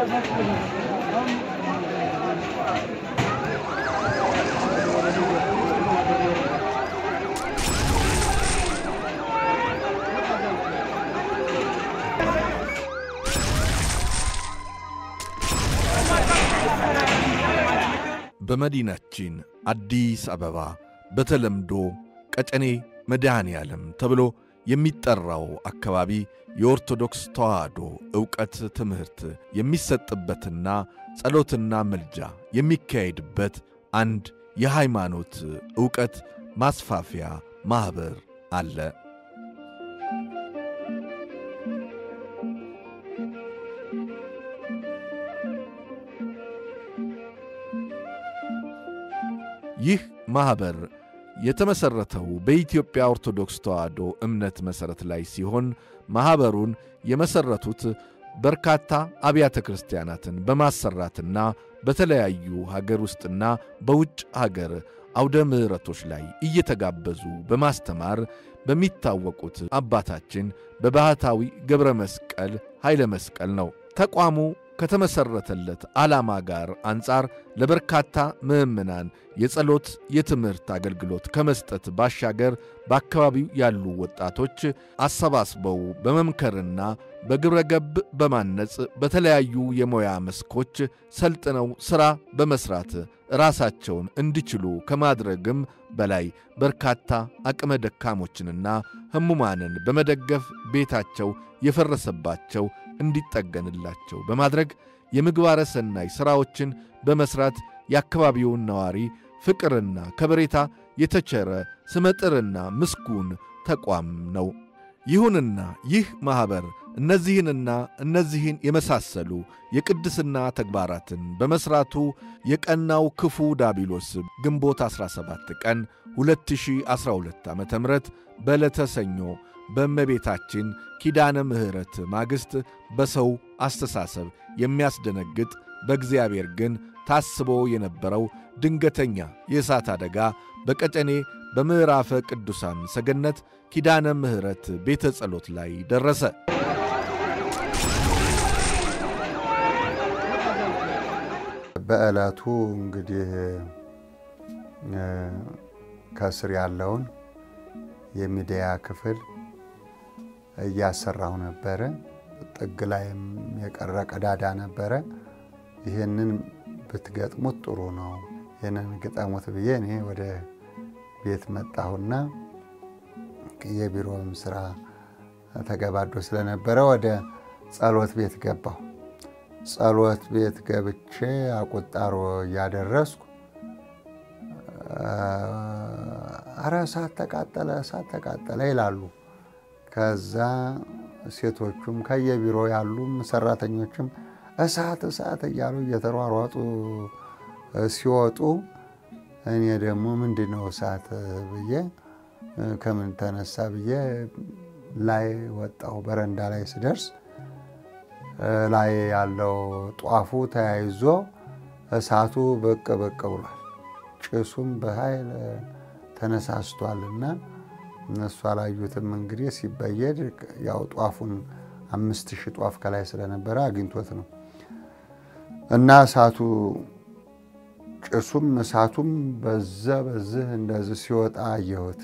በመዲናችን አዲስ አበባ በተለምዶ ቀጨኔ መድኃኔ ዓለም ተብሎ የሚጠራው አካባቢ የኦርቶዶክስ ተዋሕዶ ዕውቀት ትምህርት የሚሰጥበትና ጸሎትና ምልጃ የሚካሄድበት አንድ የሃይማኖት ዕውቀት ማስፋፊያ ማኅበር አለ። ይህ ማኅበር የተመሠረተው በኢትዮጵያ ኦርቶዶክስ ተዋሕዶ እምነት መሠረት ላይ ሲሆን ማኅበሩን የመሠረቱት በርካታ አብያተ ክርስቲያናትን በማሰራትና በተለያዩ ሀገር ውስጥና በውጭ ሀገር አውደ ምሕረቶች ላይ እየተጋበዙ በማስተማር በሚታወቁት አባታችን በባሕታዊ ገብረ መስቀል ኃይለ መስቀል ነው። ተቋሙ ከተመሠረተለት ዓላማ ጋር አንጻር ለበርካታ ምዕመናን የጸሎት የትምህርት አገልግሎት ከመስጠት ባሻገር በአካባቢው ያሉ ወጣቶች አሰባስበው በመምከርና በግብረ ገብ በማነጽ በተለያዩ የሙያ መስኮች ሰልጥነው ሥራ በመሥራት ራሳቸውን እንዲችሉ ከማድረግም በላይ በርካታ አቅመ ደካሞችንና ሕሙማንን በመደገፍ ቤታቸው የፈረሰባቸው እንዲጠገንላቸው በማድረግ የምግባረ ሰናይ ሥራዎችን በመሥራት የአካባቢውን ነዋሪ ፍቅርና ከበሬታ የተቸረ ስመጥርና ምስጉን ተቋም ነው። ይሁንና ይህ ማኅበር እነዚህንና እነዚህን የመሳሰሉ የቅድስና ተግባራትን በመሥራቱ የቀናው ክፉ ዳቢሎስ ግንቦት 17 ቀን 2012 ዓ ም በዕለተ ሰኞ በእመቤታችን ኪዳነ ምሕረት ማግስት በሰው አስተሳሰብ የሚያስደነግጥ በእግዚአብሔር ግን ታስቦ የነበረው ድንገተኛ የእሳት አደጋ በቀጨኔ በምዕራፈ ቅዱሳን ሰገነት ኪዳነ ምሕረት ቤተ ጸሎት ላይ ደረሰ። በዕለቱ እንግዲህ ከስር ያለውን የሚዲያ ክፍል እያሰራሁ ነበረ። ጥግ ላይም የቀረ ቀዳዳ ነበረ። ይህንን ብትገጥሙት ጥሩ ነው፣ ይህንን ግጠሙት ብዬ እኔ ወደ ቤት መጣሁና የቢሮም ስራ ተገባዶ ስለነበረ ወደ ጸሎት ቤት ገባሁ። ጸሎት ቤት ገብቼ አቁጣሮ እያደረስኩ አረ እሳት ተቃጠለ፣ እሳት ተቃጠለ ይላሉ። ከዛ ሴቶቹም ከየቢሮ ያሉም ሰራተኞችም እሳት እሳት እያሉ እየተሯሯጡ ሲወጡ እኔ ደግሞ ምንድን ነው እሳት ብዬ ከምን ተነሳ ብዬ ላይ ወጣሁ። በረንዳ ላይ ስደርስ ላይ ያለው ጧፉ ተያይዞ እሳቱ ብቅ ብቅ ብሏል። ጭሱም በኃይል ተነሳስቷልና እነሱ አላዩትም። እንግዲህ ሲበየድ ያው ጧፉን አምስት ሺህ ጧፍ ከላይ ስለነበረ አግኝቶት ነው እና እሳቱ ጭሱም እሳቱም በዛ በዚህ እንደዚህ ሲወጣ አየሁት።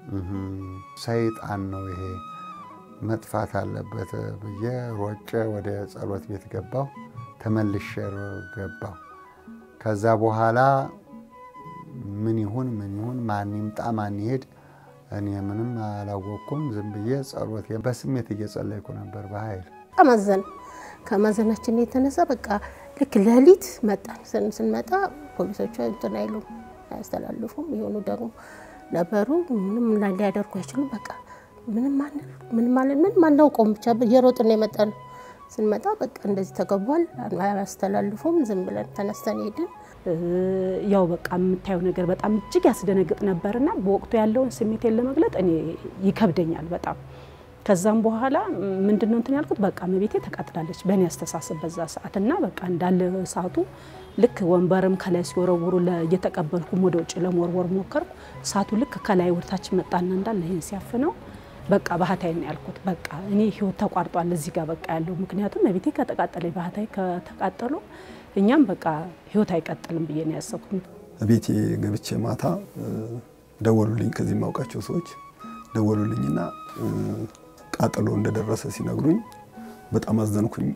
ሰይጣን ነው ይሄ መጥፋት አለበት ብዬ ሮጬ ወደ ጸሎት ቤት ገባሁ። ተመልሼ ገባሁ። ከዛ በኋላ ምን ይሁን ምን ይሁን ማን ይምጣ ማን ይሄድ እኔ ምንም አላወቅኩም። ዝም ብዬ ጸሎት በስሜት እየጸለይኩ ነበር በኃይል አማዘን ከማዘናችን የተነሳ በቃ ልክ ሌሊት መጣን። ስንመጣ ፖሊሶቹ እንትን አይሉም አያስተላልፉም። የሆኑ ደግሞ ነበሩ ምንም ሊያደርጉ አይችሉም። በቃ ምንም ምንም ማለት ምንም አናውቀውም። ብቻ እየሮጥን የመጣ ነው። ስንመጣ በቃ እንደዚህ ተገቧል፣ አያስተላልፉም። ዝም ብለን ተነስተን ሄድን። ያው በቃ የምታየው ነገር በጣም እጅግ ያስደነግጥ ነበርና በወቅቱ ያለውን ስሜቴን ለመግለጥ እኔ ይከብደኛል በጣም። ከዛም በኋላ ምንድን ነው እንትን ያልኩት በቃ እመቤቴ ተቃጥላለች በእኔ አስተሳሰብ በዛ ሰዓት እና በቃ እንዳለ እሳቱ ልክ ወንበርም ከላይ ሲወረውሩ እየተቀበልኩም ወደ ውጭ ለመወርወር ሞከርኩ። እሳቱ ልክ ከላይ ወደታች መጣና እንዳለ ይህን ሲያፍነው በቃ ባህታዊ ነው ያልኩት። በቃ እኔ ህይወት ተቋርጧል እዚህ ጋር በቃ ያለው ምክንያቱም ቤቴ ከተቃጠለ ባህታዊ ከተቃጠሉ እኛም በቃ ህይወት አይቀጥልም ብዬ ነው ያሰብኩት። ቤቴ ገብቼ ማታ ደወሉልኝ። ከዚህ የማውቃቸው ሰዎች ደወሉልኝና ቃጠሎ እንደደረሰ ሲነግሩኝ በጣም አዘንኩኝ።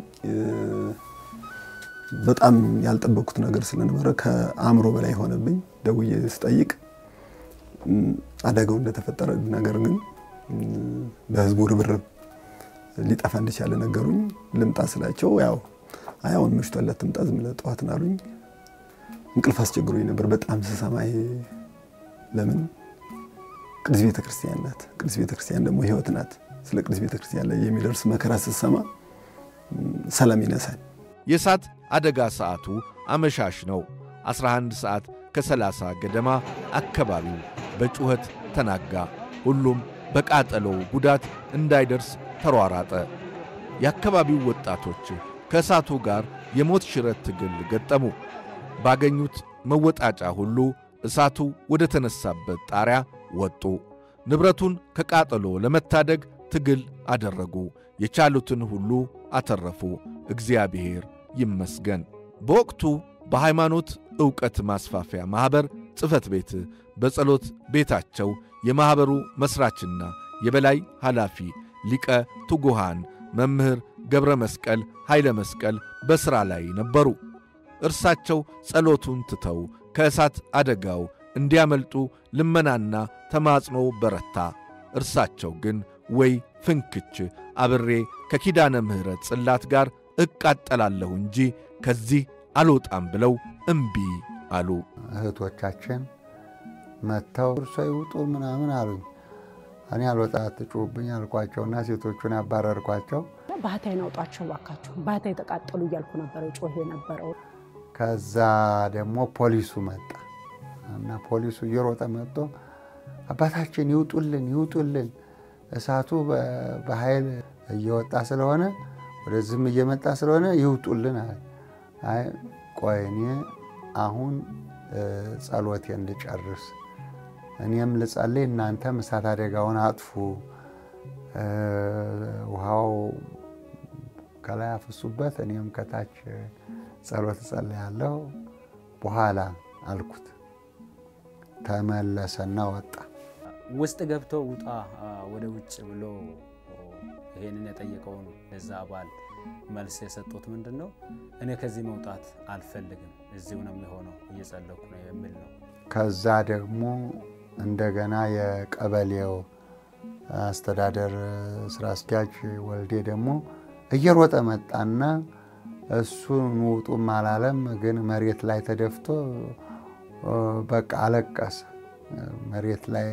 በጣም ያልጠበቅኩት ነገር ስለነበረ ከአእምሮ በላይ ሆነብኝ። ደውዬ ስጠይቅ አደጋው እንደተፈጠረ ነገር ግን በህዝቡ ርብርብ ሊጠፋ እንደቻለ ነገሩኝ። ልምጣ ስላቸው ያው አይ አሁን መሽቷል አትምጣ ዝም ብለህ ጠዋት ና አሉኝ። እንቅልፍ አስቸግሮኝ ነበር በጣም ስሰማ። ለምን ቅድስት ቤተ ክርስቲያን ናት። ቅድስት ቤተ ክርስቲያን ደግሞ ህይወት ናት። ስለ ቅድስት ቤተ ክርስቲያን ላይ የሚደርስ መከራ ስሰማ ሰላም ይነሳል። የእሳት አደጋ ሰዓቱ አመሻሽ ነው። 11 ሰዓት ከ30 ገደማ አካባቢው በጩኸት ተናጋ። ሁሉም በቃጠሎው ጉዳት እንዳይደርስ ተሯራጠ። የአካባቢው ወጣቶች ከእሳቱ ጋር የሞት ሽረት ትግል ገጠሙ። ባገኙት መወጣጫ ሁሉ እሳቱ ወደ ተነሳበት ጣሪያ ወጡ። ንብረቱን ከቃጠሎ ለመታደግ ትግል አደረጉ። የቻሉትን ሁሉ አተረፉ። እግዚአብሔር ይመስገን። በወቅቱ በሃይማኖት ዕውቀት ማስፋፊያ ማኅበር ጽሕፈት ቤት በጸሎት ቤታቸው የማኅበሩ መሥራችና የበላይ ኃላፊ ሊቀ ትጉሃን መምህር ገብረ መስቀል ኃይለ መስቀል በሥራ ላይ ነበሩ። እርሳቸው ጸሎቱን ትተው ከእሳት አደጋው እንዲያመልጡ ልመናና ተማጽኖ በረታ። እርሳቸው ግን ወይ ፍንክች አብሬ ከኪዳነ ምሕረት ጽላት ጋር እቃጠላለሁ እንጂ ከዚህ አልወጣም ብለው እምቢ አሉ። እህቶቻችን መጥተው እርሶ ይውጡ ምናምን አሉኝ። እኔ አልወጣ አትጩሁብኝ አልኳቸውና ሴቶቹን ያባረርኳቸው። ባህታዊን አውጧቸው ባካችሁ፣ ባህታዊ ተቃጠሉ እያልኩ ነበረ ጮህ የነበረው። ከዛ ደግሞ ፖሊሱ መጣ እና ፖሊሱ እየሮጠ መጥቶ አባታችን ይውጡልን፣ ይውጡልን እሳቱ በኃይል እየወጣ ስለሆነ ወደዚህም እየመጣ ስለሆነ ይውጡልን አለ። አይ ቆይ እኔ አሁን ጸሎቴን ልጨርስ፣ እኔም ልጸልይ፣ እናንተም እሳት አደጋውን አጥፉ፣ ውሃው ከላይ አፍሱበት፣ እኔም ከታች ጸሎት እጸልያለሁ በኋላ አልኩት። ተመለሰና ወጣ። ውስጥ ገብቶ ውጣ ወደ ውጭ ብሎ ይሄንን የጠየቀውን ለዛ አባል መልስ የሰጡት ምንድን ነው? እኔ ከዚህ መውጣት አልፈልግም፣ እዚሁ ነው የሚሆነው፣ እየጸለኩ ነው የሚል ነው። ከዛ ደግሞ እንደገና የቀበሌው አስተዳደር ስራ አስኪያጅ ወልዴ ደግሞ እየሮጠ መጣና እሱን ውጡም አላለም፣ ግን መሬት ላይ ተደፍቶ በቃ አለቀሰ። መሬት ላይ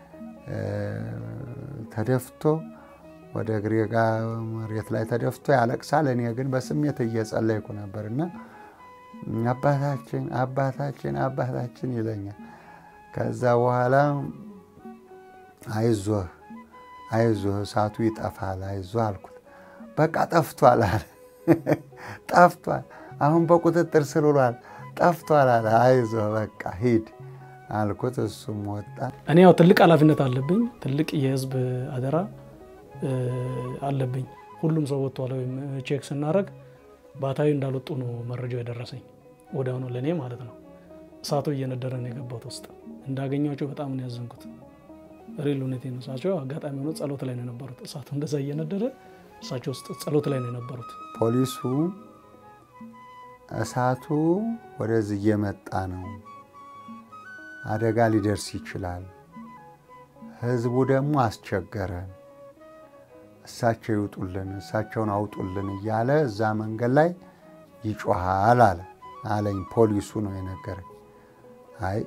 ተደፍቶ ወደ እግሬ ጋር መሬት ላይ ተደፍቶ ያለቅሳል። እኔ ግን በስሜት እየጸለይኩ ነበር እና አባታችን አባታችን አባታችን ይለኛል። ከዛ በኋላ አይዞህ አይዞህ እሳቱ ይጠፋል አይዞህ አልኩት። በቃ ጠፍቷል አለ። ጠፍቷል፣ አሁን በቁጥጥር ስር ውሏል፣ ጠፍቷል አለ። አይዞህ በቃ ሂድ አልኩት። እሱም ወጣ። እኔ ያው ትልቅ ኃላፊነት አለብኝ፣ ትልቅ የህዝብ አደራ አለብኝ። ሁሉም ሰው ወጥቷል ወይም ቼክ ስናደርግ ባህታዊ እንዳልወጡ ነው መረጃው የደረሰኝ ወዲያውኑ ለእኔ ማለት ነው። እሳቱ እየነደረ ነው የገባሁት ውስጥ እንዳገኟቸው በጣም ነው ያዘንኩት። ሪል ሁኔቴ ነው። እሳቸው አጋጣሚ ሆኖ ጸሎት ላይ ነው የነበሩት። እሳቱ እንደዛ እየነደረ እሳቸው ውስጥ ጸሎት ላይ ነው የነበሩት። ፖሊሱ እሳቱ ወደዚህ እየመጣ ነው፣ አደጋ ሊደርስ ይችላል፣ ህዝቡ ደግሞ አስቸገረን፣ እሳቸው ይውጡልን፣ እሳቸውን አውጡልን እያለ እዛ መንገድ ላይ ይጮሃል አለ አለኝ። ፖሊሱ ነው የነገረኝ። አይ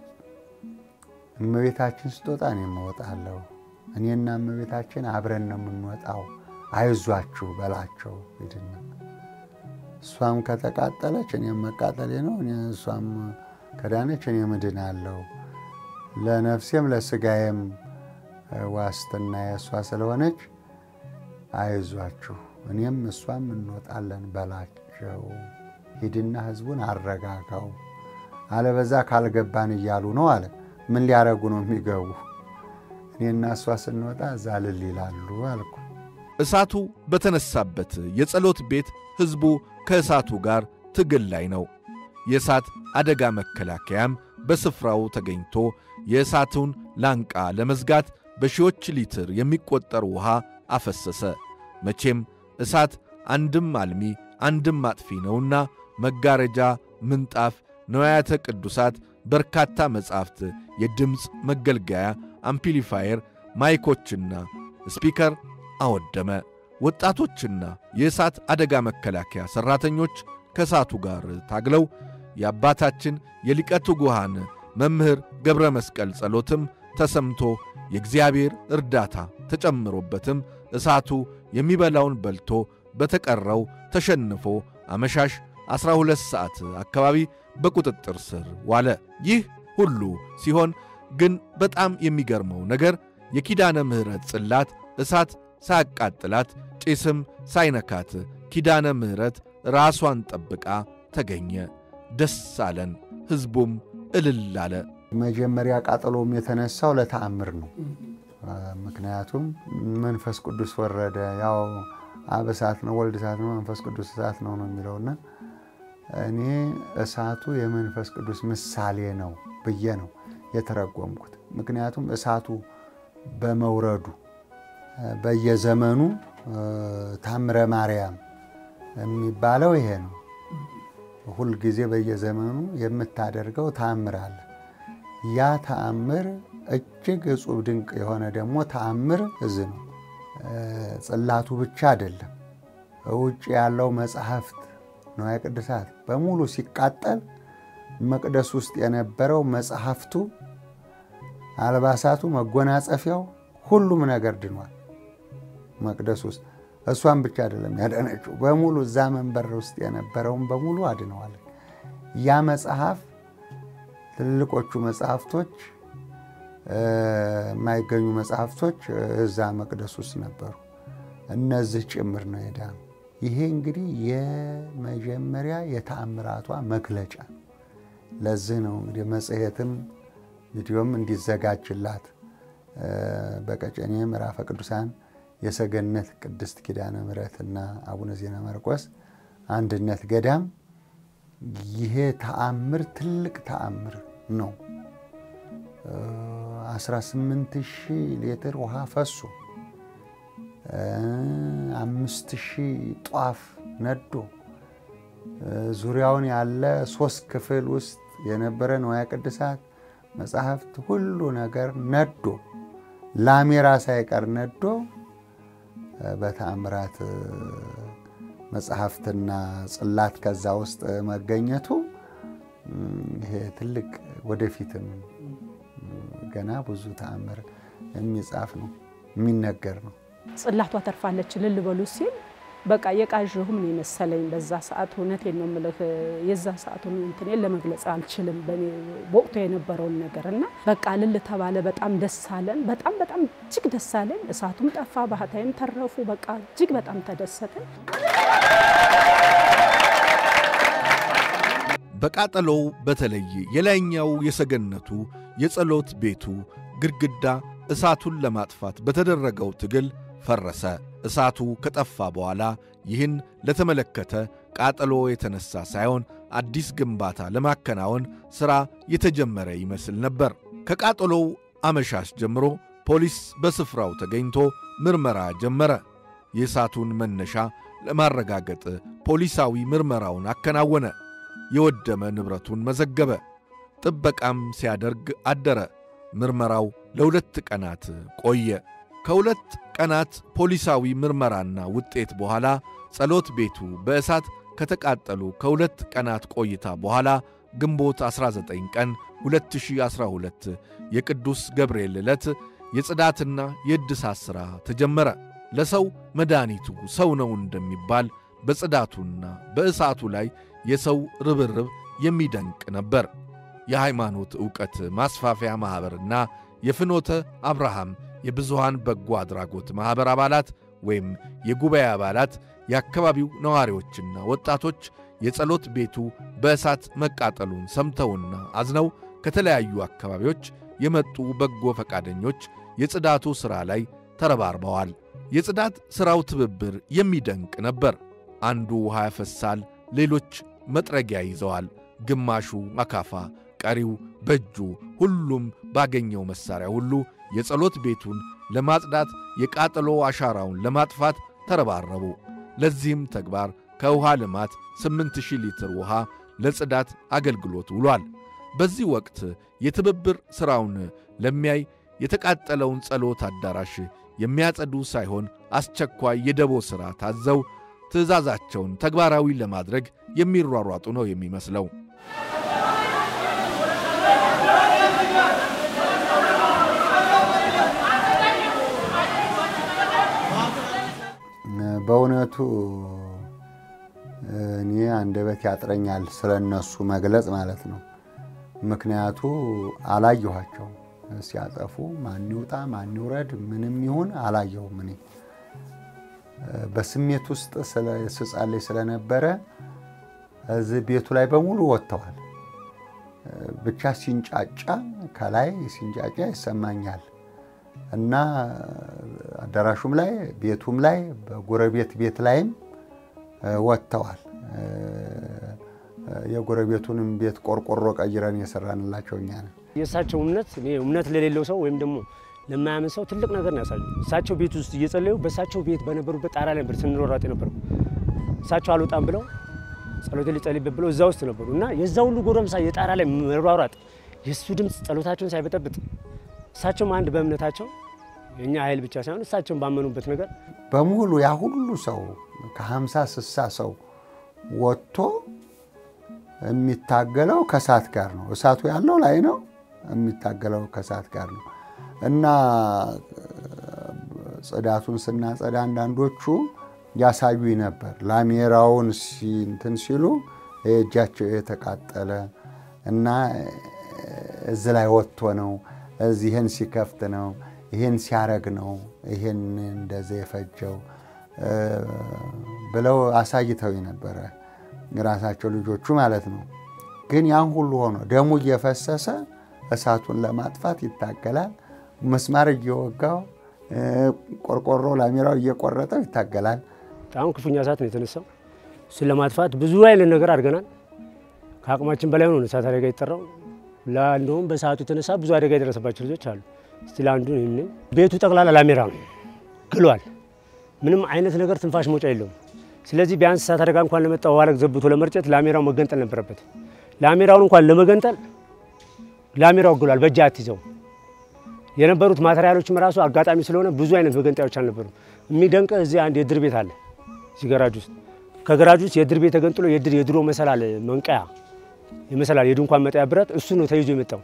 እመቤታችን ስትወጣ እኔም እወጣለሁ፣ እኔና እመቤታችን አብረን ነው የምንወጣው፣ አይዟችሁ በላቸው ሂድና እሷም ከተቃጠለች እኔም መቃጠሌ ነው፣ እሷም ከዳነች እኔ እድናለሁ። ለነፍሴም ለስጋዬም ዋስትና የእሷ ስለሆነች አይዟችሁ እኔም እሷም እንወጣለን በላቸው። ሂድና ህዝቡን አረጋጋው፣ አለበዛ ካልገባን እያሉ ነው አለ። ምን ሊያረጉ ነው የሚገቡ? እኔና እሷ ስንወጣ እዛ እልል ይላሉ አልኩ። እሳቱ በተነሳበት የጸሎት ቤት ሕዝቡ ከእሳቱ ጋር ትግል ላይ ነው። የእሳት አደጋ መከላከያም በስፍራው ተገኝቶ የእሳቱን ላንቃ ለመዝጋት በሺዎች ሊትር የሚቆጠር ውሃ አፈሰሰ። መቼም እሳት አንድም አልሚ አንድም አጥፊ ነውና መጋረጃ፣ ምንጣፍ፣ ነዋያተ ቅዱሳት፣ በርካታ መጻሕፍት፣ የድምፅ መገልገያ፣ አምፕሊፋየር፣ ማይኮችና ስፒከር አወደመ። ወጣቶችና የእሳት አደጋ መከላከያ ሠራተኞች ከእሳቱ ጋር ታግለው የአባታችን የሊቀ ትጉሃን መምህር ገብረ መስቀል ጸሎትም ተሰምቶ የእግዚአብሔር እርዳታ ተጨምሮበትም እሳቱ የሚበላውን በልቶ በተቀረው ተሸንፎ አመሻሽ 12 ሰዓት አካባቢ በቁጥጥር ስር ዋለ። ይህ ሁሉ ሲሆን ግን በጣም የሚገርመው ነገር የኪዳነ ምሕረት ጽላት እሳት ሳያቃጥላት ጭስም ሳይነካት ኪዳነ ምሕረት ራሷን ጠብቃ ተገኘ። ደስ አለን፣ ሕዝቡም እልል አለ። መጀመሪያ ቃጠሎም የተነሳው ለተአምር ነው። ምክንያቱም መንፈስ ቅዱስ ወረደ። ያው አብ እሳት ነው፣ ወልድ እሳት ነው፣ መንፈስ ቅዱስ እሳት ነው ነው የሚለውና እኔ እሳቱ የመንፈስ ቅዱስ ምሳሌ ነው ብዬ ነው የተረጎምኩት። ምክንያቱም እሳቱ በመውረዱ በየዘመኑ ታምረ ማርያም የሚባለው ይሄ ነው። ሁልጊዜ በየዘመኑ የምታደርገው ተአምር አለ። ያ ተአምር እጅግ እጹብ ድንቅ የሆነ ደግሞ ተአምር እዚህ ነው። ጽላቱ ብቻ አይደለም፣ ውጭ ያለው መጽሐፍት ንዋየ ቅድሳት በሙሉ ሲቃጠል መቅደስ ውስጥ የነበረው መጽሐፍቱ፣ አልባሳቱ፣ መጎናጸፊያው፣ ሁሉም ነገር ድኗል መቅደስ ውስጥ። እሷን ብቻ አይደለም ያዳነችው፣ በሙሉ እዛ መንበር ውስጥ የነበረውን በሙሉ አድነዋል። ያ መጽሐፍ ትልልቆቹ መጽሐፍቶች የማይገኙ መጽሐፍቶች እዛ መቅደስ ውስጥ ነበሩ። እነዚህ ጭምር ነው የዳኑ። ይሄ እንግዲህ የመጀመሪያ የተአምራቷ መግለጫ። ለዚህ ነው እንግዲህ መጽሔትም ቪዲዮም እንዲዘጋጅላት በቀጨኔ ምዕራፈ ቅዱሳን የሰገነት ቅድስት ኪዳነ ምሕረትና አቡነ ዜና ማርቆስ አንድነት ገዳም ይሄ ተአምር ትልቅ ተአምር ነው። 18 ሺህ ሊትር ውሃ ፈሶ አምስት ሺህ ጧፍ ነዶ ዙሪያውን ያለ ሶስት ክፍል ውስጥ የነበረ ንዋየ ቅድሳት መጽሐፍት ሁሉ ነገር ነዶ ላሜራ ሳይቀር ነዶ በተአምራት መጽሐፍትና ጽላት ከዛ ውስጥ መገኘቱ ይሄ ትልቅ ወደፊትም ገና ብዙ ተአምር የሚጻፍ ነው የሚነገር ነው። ጽላቷ ተርፋለች እልል በሉ ሲል በቃ የቃዥሁም ነው የመሰለኝ በዛ ሰዓት። እውነቴን ነው የምልህ የዛ ሰዓቱን እንትኔን ለመግለጽ አልችልም በወቅቱ የነበረውን ነገር እና በቃ እልል ተባለ። በጣም ደስ አለን። በጣም በጣም እጅግ ደስ አለን። እሳቱም ጠፋ፣ ባህታይም ተረፉ። በቃ እጅግ በጣም ተደሰትን። በቃጠሎው በተለይ የላይኛው የሰገነቱ የጸሎት ቤቱ ግድግዳ እሳቱን ለማጥፋት በተደረገው ትግል ፈረሰ። እሳቱ ከጠፋ በኋላ ይህን ለተመለከተ ቃጠሎ የተነሳ ሳይሆን አዲስ ግንባታ ለማከናወን ሥራ የተጀመረ ይመስል ነበር። ከቃጠሎው አመሻሽ ጀምሮ ፖሊስ በስፍራው ተገኝቶ ምርመራ ጀመረ። የእሳቱን መነሻ ለማረጋገጥ ፖሊሳዊ ምርመራውን አከናወነ። የወደመ ንብረቱን መዘገበ። ጥበቃም ሲያደርግ አደረ። ምርመራው ለሁለት ቀናት ቆየ። ከሁለት ቀናት ፖሊሳዊ ምርመራና ውጤት በኋላ ጸሎት ቤቱ በእሳት ከተቃጠሉ ከሁለት ቀናት ቆይታ በኋላ ግንቦት 19 ቀን 2012 የቅዱስ ገብርኤል ዕለት የጽዳትና የእድሳት ሥራ ተጀመረ። ለሰው መድኃኒቱ ሰው ነው እንደሚባል በጽዳቱና በእሳቱ ላይ የሰው ርብርብ የሚደንቅ ነበር። የሃይማኖት ዕውቀት ማስፋፊያ ማኅበርና የፍኖተ አብርሃም የብዙሃን በጎ አድራጎት ማኅበር አባላት ወይም የጉባኤ አባላት፣ የአካባቢው ነዋሪዎችና ወጣቶች የጸሎት ቤቱ በእሳት መቃጠሉን ሰምተውና አዝነው ከተለያዩ አካባቢዎች የመጡ በጎ ፈቃደኞች የጽዳቱ ሥራ ላይ ተረባርበዋል። የጽዳት ሥራው ትብብር የሚደንቅ ነበር። አንዱ ውሃ ያፈሳል፣ ሌሎች መጥረጊያ ይዘዋል። ግማሹ አካፋ፣ ቀሪው በእጁ ሁሉም ባገኘው መሣሪያ ሁሉ የጸሎት ቤቱን ለማጽዳት የቃጠሎ አሻራውን ለማጥፋት ተረባረቡ። ለዚህም ተግባር ከውሃ ልማት 8000 ሊትር ውሃ ለጽዳት አገልግሎት ውሏል። በዚህ ወቅት የትብብር ሥራውን ለሚያይ የተቃጠለውን ጸሎት አዳራሽ የሚያጸዱ ሳይሆን አስቸኳይ የደቦ ሥራ ታዘው ትእዛዛቸውን ተግባራዊ ለማድረግ የሚሯሯጡ ነው የሚመስለው። በእውነቱ እኔ አንደበት ያጥረኛል ስለ እነሱ መግለጽ ማለት ነው። ምክንያቱ አላየኋቸውም ሲያጠፉ፣ ማን ይውጣ ማን ይውረድ ምንም ይሁን አላየሁም። እኔ በስሜት ውስጥ ስጸልይ ስለነበረ እዚህ ቤቱ ላይ በሙሉ ወጥተዋል። ብቻ ሲንጫጫ ከላይ ሲንጫጫ ይሰማኛል እና አዳራሹም ላይ ቤቱም ላይ በጎረቤት ቤት ላይም ወጥተዋል። የጎረቤቱንም ቤት ቆርቆሮ ቀይረን የሰራንላቸው እኛ ነን። የእሳቸው እምነት እኔ እምነት ለሌለው ሰው ወይም ደግሞ ለማያምን ሰው ትልቅ ነገር ነው ያሳዩ። እሳቸው ቤት ውስጥ እየጸለዩ በእሳቸው ቤት በነበሩበት ጣራ ላይ ነበር ስንሯሯጥ የነበረው። እሳቸው አልወጣም ብለው ጸሎት ሊጸልይበት ብለው እዛ ውስጥ ነበሩ እና የዛ ሁሉ ጎረምሳ የጣራ ላይ መሯሯጥ የእሱ ድምፅ ጸሎታቸውን ሳይበጠብጥ እሳቸውም አንድ በእምነታቸው የእኛ ኃይል ብቻ ሳይሆን እሳቸውን ባመኑበት ነገር በሙሉ ያ ሁሉ ሰው ከሀምሳ ስሳ ሰው ወጥቶ የሚታገለው ከእሳት ጋር ነው። እሳቱ ያለው ላይ ነው፣ የሚታገለው ከእሳት ጋር ነው እና ጽዳቱን ስናጸዳ አንዳንዶቹ ያሳዩኝ ነበር። ላሜራውን እንትን ሲሉ እጃቸው የተቃጠለ እና እዚህ ላይ ወጥቶ ነው እዚህ ይህን ሲከፍት ነው ይህን ሲያረግ ነው ይህን እንደዚህ የፈጀው ብለው አሳይተው ነበረ የራሳቸው ልጆቹ ማለት ነው። ግን ያን ሁሉ ሆኖ ደሙ እየፈሰሰ እሳቱን ለማጥፋት ይታገላል። መስማር እየወጋው ቆርቆሮ ላሜራው እየቆረጠው ይታገላል። በጣም ክፉኛ እሳት ነው የተነሳው። እሱን ለማጥፋት ብዙ አይነት ነገር አድርገናል። ከአቅማችን በላይ ሆኖ እሳት አደጋ የጠራው እንደውም በሰዓቱ የተነሳ ብዙ አደጋ የደረሰባቸው ልጆች አሉ። ስቲል አንዱ ይህንን ቤቱ ጠቅላላ ላሜራ ነው ግሏል። ምንም አይነት ነገር ትንፋሽ መውጫ የለውም። ስለዚህ ቢያንስ እሳት አደጋ እንኳን ለመጣ ዋለቅ ዘብቶ ለመርጨት ላሜራው መገንጠል ነበረበት። ላሜራውን እንኳን ለመገንጠል ላሜራው ግሏል። በእጅ አትይዘው የነበሩት ማቴሪያሎችም ራሱ አጋጣሚ ስለሆነ ብዙ አይነት መገንጣዮች አልነበሩም። የሚደንቅ እዚህ አንድ የድር ቤት አለ እዚህ ገራጅ ውስጥ ከገራጅ ውስጥ የድር ቤት ተገንጥሎ የድር የድሮ መሰላል መንቀያ የመሰላል የድንኳን መጣያ ብረት እሱ ነው ተይዞ የመጣው።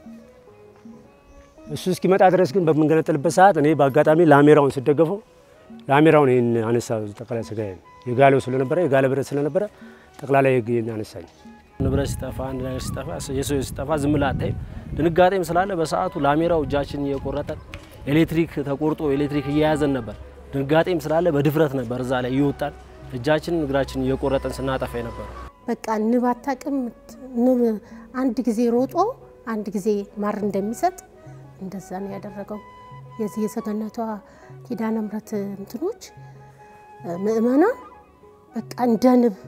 እሱ እስኪመጣ ድረስ ግን በምንገነጠልበት ሰዓት እኔ በአጋጣሚ ላሜራውን ስደገፈው ላሜራውን ይህን አነሳ። ጠቅላይ ስጋ የጋለው ስለነበረ የጋለ ብረት ስለነበረ ጠቅላላ ይህን አነሳኝ። ንብረት ሲጠፋ አንድ ነገር ሲጠፋ የሰው ሲጠፋ ዝም ብለህ አታይም። ድንጋጤም ስላለ በሰዓቱ ላሜራው እጃችን እየቆረጠን ኤሌክትሪክ ተቆርጦ ኤሌክትሪክ እየያዘን ነበር። ድንጋጤም ስላለ በድፍረት ነበር እዛ ላይ እየወጣን እጃችንን እግራችን እየቆረጠን ስናጠፋ ነበር። በቃ ንብ አታውቅም። ንብ አንድ ጊዜ ሮጦ አንድ ጊዜ ማር እንደሚሰጥ እንደዛ ነው ያደረገው። የዚህ የሰገነቷ ኪዳነ ምሕረት እንትኖች ምእመናን በቃ እንደ ንብ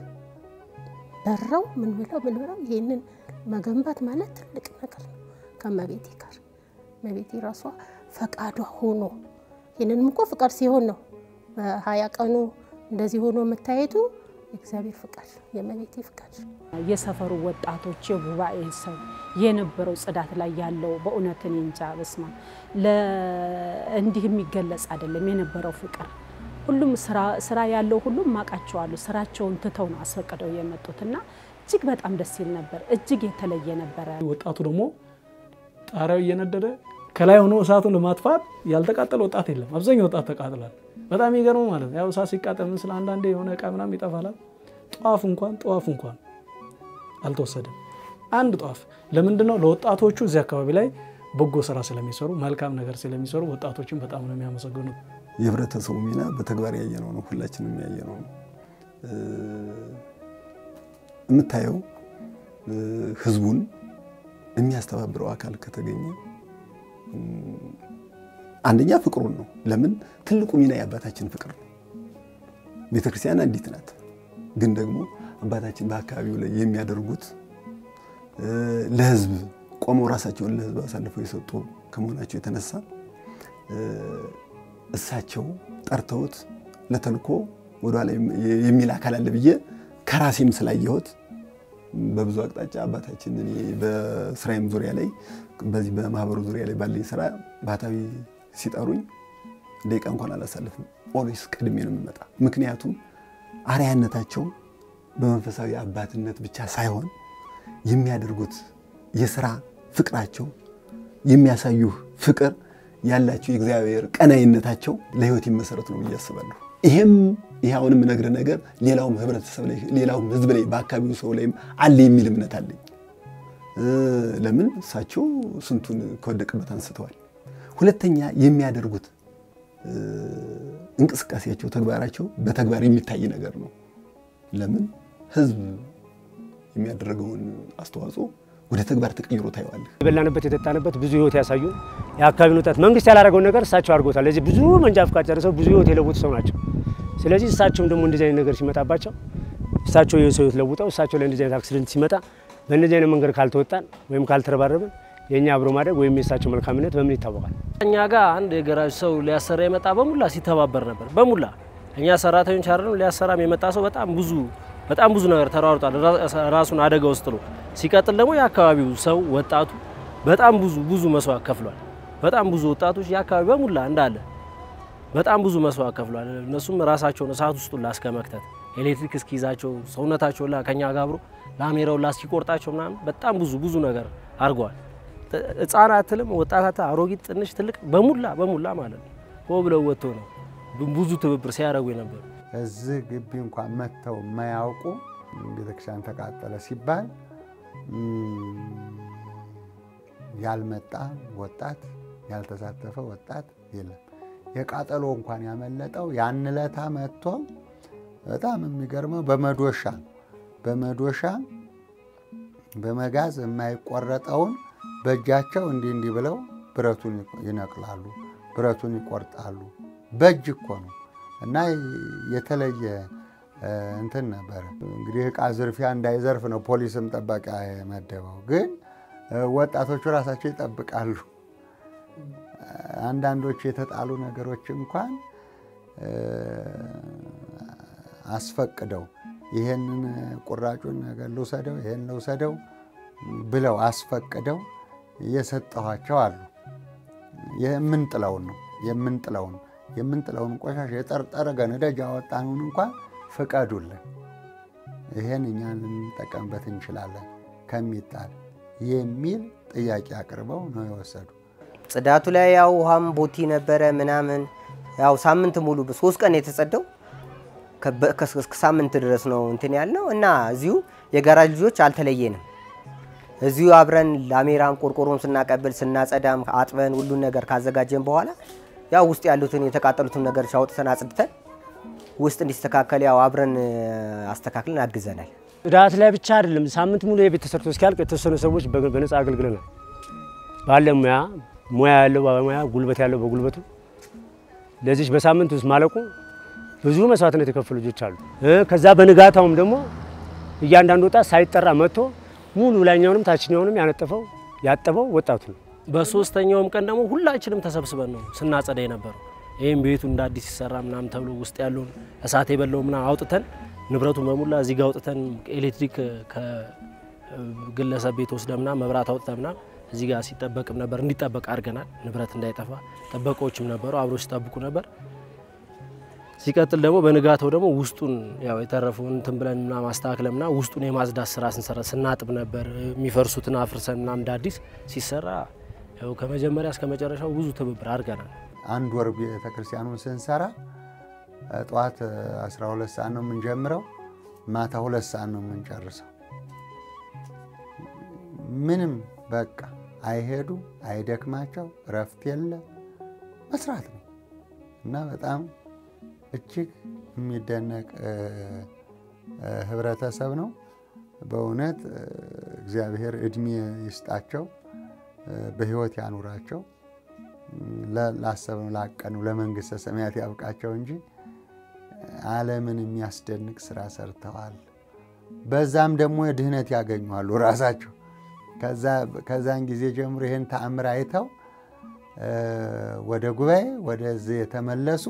በረው ምን ብለው ምን ብለው ይሄንን መገንባት ማለት ትልቅ ነገር ነው። ከመቤቴ ጋር መቤቴ ራሷ ፈቃዷ ሆኖ ይህንንም እኮ ፍቃድ ሲሆን ነው በሀያ ቀኑ እንደዚህ ሆኖ መታየቱ የእግዚአብሔር ፍቃድ የመቤቴ ፍቃድ። የሰፈሩ ወጣቶች የጉባኤ ሰው የነበረው ጽዳት ላይ ያለው በእውነት እኔ እንጃ በስማ እንዲህ የሚገለጽ አይደለም የነበረው ፍቅር። ሁሉም ስራ ያለው ሁሉም ማቃቸዋሉ ስራቸውን ትተው ነው አስፈቅደው የመጡት እና እጅግ በጣም ደስ ይል ነበር። እጅግ የተለየ ነበረ። ወጣቱ ደግሞ ጣሪያው እየነደደ ከላይ ሆኖ እሳቱን ለማጥፋት ያልተቃጠለ ወጣት የለም። አብዛኛው ወጣት ተቃጥሏል። በጣም ይገርመው ማለት ነው። ያው እሳት ሲቃጠል ምን ስለ አንዳንዴ የሆነ እቃ ምናምን ይጠፋላል። ጠዋፍ እንኳን ጠዋፍ እንኳን አልተወሰደም። አንድ ጠዋፍ ለምንድን ነው? ለወጣቶቹ እዚህ አካባቢ ላይ በጎ ስራ ስለሚሰሩ መልካም ነገር ስለሚሰሩ ወጣቶችን በጣም ነው የሚያመሰግኑት። የህብረተሰቡ ሚና በተግባር ያየነው ነው። ሁላችንም ያየነው ነው። የምታየው ህዝቡን የሚያስተባብረው አካል ከተገኘ አንደኛ ፍቅሩን ነው። ለምን ትልቁ ሚና የአባታችን ፍቅር ነው። ቤተክርስቲያን አንዲት ናት። ግን ደግሞ አባታችን በአካባቢው ላይ የሚያደርጉት ለህዝብ ቆመው ራሳቸውን ለህዝብ አሳልፈው የሰጡ ከመሆናቸው የተነሳ እሳቸው ጠርተውት ለተልኮ ወደኋላ የሚል አካል አለ ብዬ ከራሴም ስላየሁት በብዙ አቅጣጫ አባታችን እኔ በስራዬም ዙሪያ ላይ በዚህ በማህበሩ ዙሪያ ላይ ባለኝ ስራ ባህታዊ ሲጠሩኝ ደቂቃ እንኳን አላሳልፍም። ኦልዌይስ ቀድሜ ነው የምመጣ። ምክንያቱም አርያነታቸው በመንፈሳዊ አባትነት ብቻ ሳይሆን የሚያደርጉት የስራ ፍቅራቸው የሚያሳዩ ፍቅር ያላቸው የእግዚአብሔር ቀናይነታቸው ለህይወት ይመሰረት ነው ብዬ አስባለሁ። ይሄም ይህ አሁን የምነግርህ ነገር ሌላውም ህብረተሰብ ላይ ሌላውም ህዝብ ላይ በአካባቢው ሰው ላይም አለ የሚል እምነት አለኝ። ለምን እሳቸው ስንቱን ከወደቅበት አንስተዋል። ሁለተኛ የሚያደርጉት እንቅስቃሴያቸው፣ ተግባራቸው በተግባር የሚታይ ነገር ነው። ለምን ህዝብ የሚያደርገውን አስተዋጽኦ ወደ ተግባር ተቀይሮ ታየዋለህ። የበላንበት የጠጣንበት ብዙ ህይወት ያሳዩ የአካባቢውን ወጣት መንግስት ያላደረገውን ነገር እሳቸው አድርጎታል። ለዚህ ብዙ መንጃ ፍቃድ ጨርሰው ብዙ ህይወት የለወጡ ሰው ናቸው። ስለዚህ እሳቸውም ደግሞ እንደዚህ አይነት ነገር ሲመጣባቸው እሳቸው የሰው ህይወት ለውጠው እሳቸው ላይ እንደዚህ አይነት አክሲደንት ሲመጣ በእነዚህ አይነት መንገድ ካልተወጣን ወይም ካልተረባረብን የእኛ አብሮ ማደግ ወይም የእሳቸው መልካምነት በምን ይታወቃል? እኛ ጋር አንድ የገራጅ ሰው ሊያሰራ የመጣ በሙላ ሲተባበር ነበር። በሙላ እኛ ሰራተኞች አይደለም ሊያሰራም የመጣ ሰው በጣም ብዙ በጣም ብዙ ነገር ተሯሩጧል፣ ራሱን አደጋ ውስጥ ጥሎ። ሲቀጥል ደግሞ የአካባቢው ሰው ወጣቱ በጣም ብዙ ብዙ መስዋዕት ከፍሏል። በጣም ብዙ ወጣቶች የአካባቢ በሙላ እንዳለ በጣም ብዙ መስዋዕት ከፍሏል። እነሱም ራሳቸውን እሳት ውስጥ ሁላ እስከ መክተት ኤሌክትሪክ እስኪይዛቸው ሰውነታቸው ላ ከኛ ጋር አብሮ ላሜራው ላ እስኪቆርጣቸው ምናምን በጣም ብዙ ብዙ ነገር አድርገዋል። ህጻናትንም ወጣታት፣ አሮጊት፣ ትንሽ፣ ትልቅ በሙላ በሙላ ማለት ነው ሆ ብለው ወጥቶ ነው ብዙ ትብብር ሲያደርጉ የነበሩ እዚህ ግቢ እንኳን መጥተው የማያውቁ ቤተክርስቲያን ተቃጠለ ሲባል ያልመጣ ወጣት ያልተሳተፈ ወጣት የለም። የቃጠሎ እንኳን ያመለጠው ያን ለታ መጥቶ በጣም የሚገርመው በመዶሻ በመዶሻ በመጋዝ የማይቆረጠውን በእጃቸው እንዲህ እንዲህ ብለው ብረቱን ይነቅላሉ፣ ብረቱን ይቆርጣሉ። በእጅ እኮ ነው እና የተለየ እንትን ነበረ። እንግዲህ እቃ ዝርፊያ እንዳይዘርፍ ነው ፖሊስም ጠበቃ የመደበው። ግን ወጣቶቹ ራሳቸው ይጠብቃሉ። አንዳንዶቹ የተጣሉ ነገሮች እንኳን አስፈቅደው ይሄንን ቁራጩን ነገር ልውሰደው፣ ይሄን ልውሰደው ብለው አስፈቅደው የሰጠኋቸው አሉ። የምንጥለውን ነው የምንጥለውን የምንጥለውን ቆሻሻ የጠርጠረገ ነዳጅ ያወጣነውን እንኳን ፍቀዱልን፣ ይሄን እኛ ልንጠቀምበት እንችላለን ከሚጣል የሚል ጥያቄ አቅርበው ነው የወሰዱ። ጽዳቱ ላይ ያው ውሃም ቦቲ ነበረ ምናምን ያው ሳምንት ሙሉ ሶስት ቀን የተጸዳው እስከ ሳምንት ድረስ ነው እንትን ያልነው እና እዚሁ የጋራጅ ልጆች አልተለየንም። እዚሁ አብረን ላሜራም ቆርቆሮም ስናቀብል ስናጸዳም አጥበን ሁሉን ነገር ካዘጋጀን በኋላ ያው ውስጥ ያሉትን የተቃጠሉትን ነገሮች አውጥተን አጽድተን ውስጥ እንዲስተካከል ያው አብረን አስተካክለን አግዘናል። ጽዳት ላይ ብቻ አይደለም፣ ሳምንት ሙሉ የቤት ተሰርቶ እስኪያልቅ የተወሰኑ ሰዎች በነፃ አገልግለናል። ባለ ሙያ ሙያ ያለው በሙያ ጉልበት ያለው በጉልበቱ ለዚች በሳምንት ውስጥ ማለቁ ብዙ መስዋዕትነት የከፈሉ ልጆች አሉ። ከዛ በንጋታውም ደግሞ እያንዳንዱ ወጣት ሳይጠራ መጥቶ ሙሉ ላይኛውንም ታችኛውንም ያነጠፈው ያጠበው ወጣቱ ነው። በሶስተኛውም ቀን ደግሞ ሁላችንም ተሰብስበን ነው ስናጸዳ የነበረው። ይህም ቤቱ እንደ አዲስ ሲሰራ ምናምን ተብሎ ውስጥ ያለውን እሳት የበላው ምናምን አውጥተን ንብረቱን በሙላ እዚህ ጋር አውጥተን ኤሌክትሪክ ከግለሰብ ቤት ወስደ ምናምን መብራት አውጥተን ምናምን እዚህ ጋር ሲጠበቅም ነበር እንዲጠበቅ አድርገናል። ንብረት እንዳይጠፋ ጠበቆችም ነበሩ አብሮ ሲጠብቁ ነበር። ሲቀጥል ደግሞ በንጋታው ደግሞ ውስጡን ያው የተረፈውን እንትን ብለን ምናምን አስተካክለን ምናምን ውስጡን የማጽዳት ስራ ስንሰራ ስናጥብ ነበር። የሚፈርሱትን አፍርሰን ምናምን እንደ አዲስ ሲሰራ ያው ከመጀመሪያ እስከ መጨረሻው ብዙ ትብብር አድርገናል። አንድ ወር ቤተክርስቲያኑን ስንሰራ ጠዋት 12 ሰዓት ነው የምንጀምረው፣ ማታ ሁለት ሰዓት ነው የምንጨርሰው። ምንም በቃ አይሄዱ አይደክማቸው፣ እረፍት የለ መስራት ነው እና በጣም እጅግ የሚደነቅ ህብረተሰብ ነው። በእውነት እግዚአብሔር እድሜ ይስጣቸው፣ በህይወት ያኑራቸው። ላሰብነው ላቀነው ለመንግስተ ሰማያት ያብቃቸው እንጂ ዓለምን የሚያስደንቅ ስራ ሰርተዋል። በዛም ደግሞ ድህነት ያገኘዋሉ ራሳቸው። ከዛን ጊዜ ጀምሮ ይህን ተአምር አይተው ወደ ጉባኤ ወደዚህ የተመለሱ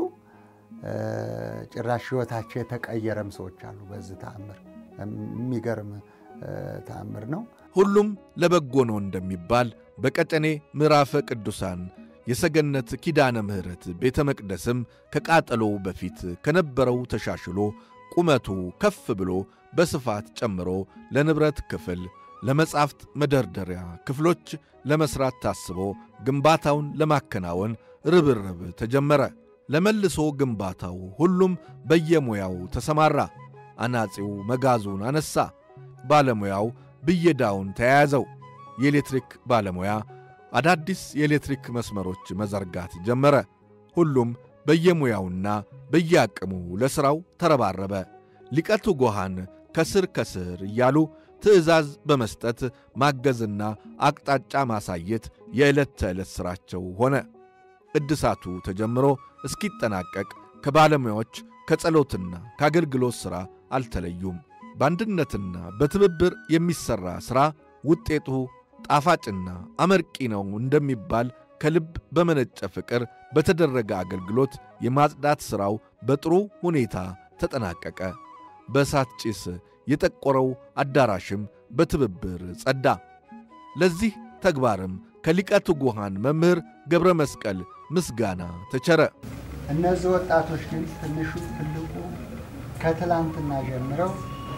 ጭራሽ ህይወታቸው የተቀየረም ሰዎች አሉ። በዚህ ተአምር የሚገርም ተአምር ነው። ሁሉም ለበጎ ነው እንደሚባል በቀጨኔ ምዕራፈ ቅዱሳን የሰገነት ኪዳነ ምሕረት ቤተ መቅደስም ከቃጠሎው በፊት ከነበረው ተሻሽሎ ቁመቱ ከፍ ብሎ በስፋት ጨምሮ ለንብረት ክፍል፣ ለመጻሕፍት መደርደሪያ ክፍሎች ለመሥራት ታስቦ ግንባታውን ለማከናወን ርብርብ ተጀመረ። ለመልሶ ግንባታው ሁሉም በየሙያው ተሰማራ። አናጺው መጋዙን አነሣ፣ ባለሙያው ብየዳውን ተያያዘው። የኤሌክትሪክ ባለሙያ አዳዲስ የኤሌክትሪክ መስመሮች መዘርጋት ጀመረ። ሁሉም በየሙያውና በየአቅሙ ለሥራው ተረባረበ። ሊቀቱ ጎሃን ከስር ከስር እያሉ ትእዛዝ በመስጠት ማገዝና አቅጣጫ ማሳየት የዕለት ተዕለት ሥራቸው ሆነ። እድሳቱ ተጀምሮ እስኪጠናቀቅ ከባለሙያዎች ከጸሎትና ከአገልግሎት ሥራ አልተለዩም። በአንድነትና በትብብር የሚሠራ ሥራ ውጤቱ ጣፋጭና አመርቂ ነው እንደሚባል ከልብ በመነጨ ፍቅር በተደረገ አገልግሎት የማጽዳት ሥራው በጥሩ ሁኔታ ተጠናቀቀ። በእሳት ጭስ የጠቆረው አዳራሽም በትብብር ጸዳ። ለዚህ ተግባርም ከሊቀ ትጉሃን መምህር ገብረ መስቀል ምስጋና ተቸረ። እነዚህ ወጣቶች ግን ትንሹ ትልቁ ከትላንትና ጀምረው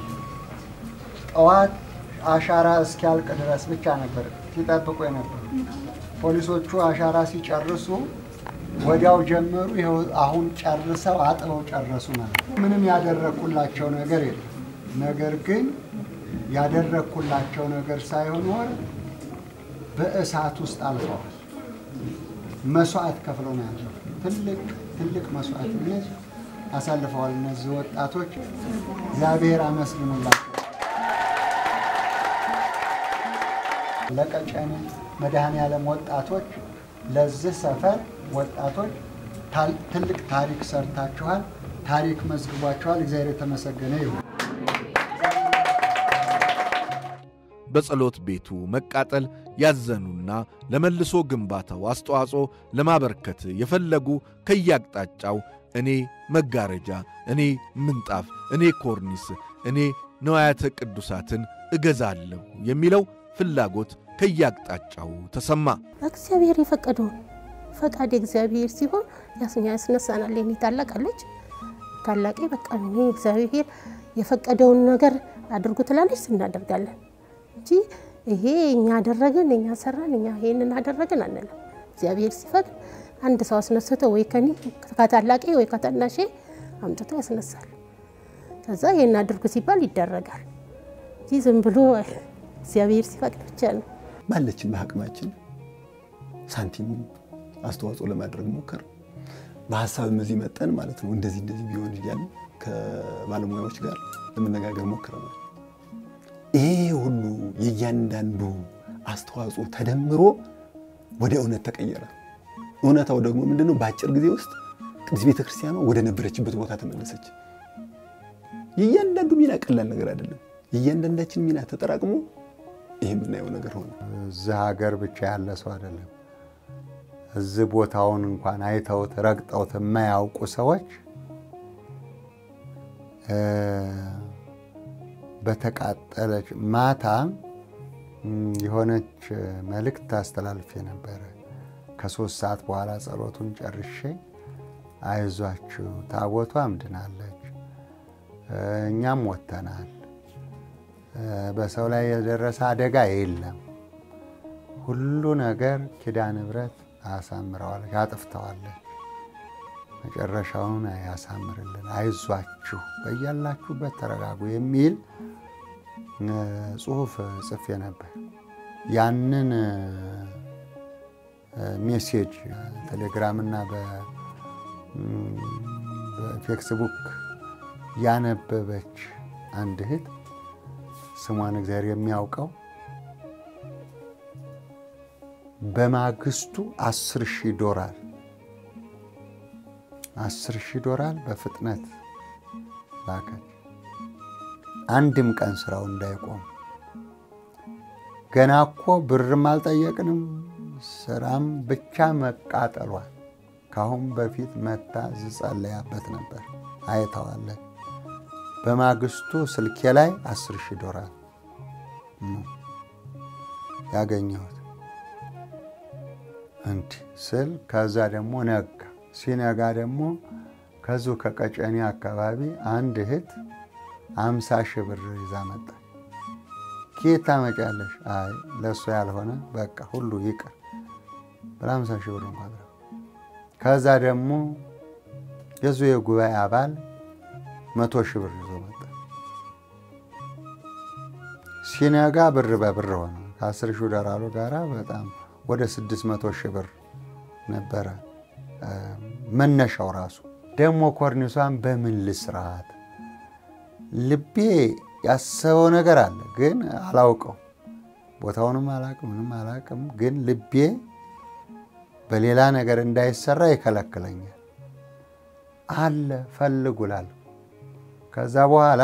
ጠዋት አሻራ እስኪያልቅ ድረስ ብቻ ነበር ሲጠብቁ የነበሩ። ፖሊሶቹ አሻራ ሲጨርሱ ወዲያው ጀመሩ። ይኸው አሁን ጨርሰው አጥበው ጨረሱ ማለት ነው። ምንም ያደረግኩላቸው ነገር የለም። ነገር ግን ያደረግኩላቸው ነገር ሳይሆን በእሳት ውስጥ አልፈዋል። መስዋዕት ከፍለው ነው ያለው። ትልቅ ትልቅ መስዋዕትነት አሳልፈዋል። እነዚህ ወጣቶች እግዚአብሔር አመስግኑላቸው። ለቀጨኔ መድኃኔዓለም ወጣቶች ለዚህ ሰፈር ወጣቶች ትልቅ ታሪክ ሰርታችኋል። ታሪክ መዝግቧችኋል። እግዚአብሔር የተመሰገነ ይሁን። በጸሎት ቤቱ መቃጠል ያዘኑና ለመልሶ ግንባታው አስተዋጽኦ ለማበርከት የፈለጉ ከያቅጣጫው እኔ መጋረጃ፣ እኔ ምንጣፍ፣ እኔ ኮርኒስ፣ እኔ ነዋያተ ቅዱሳትን እገዛለሁ የሚለው ፍላጎት ከያቅጣጫው ተሰማ። እግዚአብሔር የፈቀደውን ፈቃድ እግዚአብሔር ሲሆን ያስኛ ያስነሳናል። የኔ ታላቅ አለች ታላቄ በቃ እኔ እግዚአብሔር የፈቀደውን ነገር አድርጉ ትላለች፣ እናደርጋለን እንጂ ይሄ እኛ አደረግን እኛ ሰራን እኛ ይሄንን አደረግን አንለም። እግዚአብሔር ሲፈቅድ አንድ ሰው አስነስቶ ወይ ከኔ ከታላቄ ወይ ከታናሼ አምጥቶ ያስነሳል። ከዛ ይሄን አድርጉ ሲባል ይደረጋል እንጂ ዝም ብሎ እግዚአብሔር ሲፈቅድ ብቻ ነው። ባለችን በአቅማችን ሳንቲም አስተዋጽኦ ለማድረግ ሞከር። በሀሳብም እዚህ መጠን ማለት ነው እንደዚህ እንደዚህ ቢሆን እያልን ከባለሙያዎች ጋር ለመነጋገር ሞክረናል። ይሄ ሁሉ የእያንዳንዱ አስተዋጽኦ ተደምሮ ወደ እውነት ተቀየረ። እውነታው ደግሞ ምንድነው? በአጭር ጊዜ ውስጥ ቅድስት ቤተ ክርስቲያኗ ወደ ነበረችበት ቦታ ተመለሰች። የእያንዳንዱ ሚና ቀላል ነገር አይደለም። የእያንዳንዳችን ሚና ተጠራቅሞ ይህ የምናየው ነገር ሆነ። እዚህ ሀገር ብቻ ያለ ሰው አይደለም። እዚህ ቦታውን እንኳን አይተውት ረግጠውት የማያውቁ ሰዎች በተቃጠለች ማታ የሆነች መልእክት ታስተላልፌ ነበረ። ከሶስት ሰዓት በኋላ ጸሎቱን ጨርሼ አይዟችሁ ታቦቷ አምድናለች፣ እኛም ወጥተናል፣ በሰው ላይ የደረሰ አደጋ የለም፣ ሁሉ ነገር ኪዳነ ምሕረት አሳምረዋለች፣ አጥፍተዋለች፣ መጨረሻውን ያሳምርልን፣ አይዟችሁ፣ በያላችሁበት ተረጋጉ የሚል ጽሁፍ ጽፌ ነበር። ያንን ሜሴጅ ቴሌግራምና በፌክስቡክ ያነበበች አንድ እህት ስሟን እግዚአብሔር የሚያውቀው በማግስቱ አስር ሺህ ዶላር አስር ሺህ ዶላር በፍጥነት ላከች። አንድም ቀን ስራው እንዳይቆም ገና እኮ ብርም አልጠየቅንም፣ ስራም ብቻ መቃጠሏል። ከአሁን በፊት መታ ዝጸለያበት ነበር አይተዋለን። በማግስቱ ስልኬ ላይ አስር ሺህ ዶላር ነው ያገኘሁት። እንዲህ ስል ከዛ ደግሞ ነጋ። ሲነጋ ደግሞ ከዚሁ ከቀጨኔ አካባቢ አንድ እህት አምሳ ሺህ ብር ይዛ መጣች። ኬት ታመጫለሽ? አይ ለእሱ ያልሆነ በቃ ሁሉ ይቅር ብላ አምሳ ሺህ ብር እንኳ ከዛ ደግሞ የዙ የጉባኤ አባል መቶ ሺህ ብር ይዞ መጣ። ሲነጋ ብር በብር ሆነ። ከአስር ሺህ ዶላሩ ጋራ በጣም ወደ ስድስት መቶ ሺህ ብር ነበረ መነሻው ራሱ። ደግሞ ኮርኒሷን በምን ልስራት? ልቤ ያሰበው ነገር አለ፣ ግን አላውቀው። ቦታውንም አላቅም፣ ምንም አላቅም። ግን ልቤ በሌላ ነገር እንዳይሰራ ይከለክለኛል። አለ ፈልጉላለሁ። ከዛ በኋላ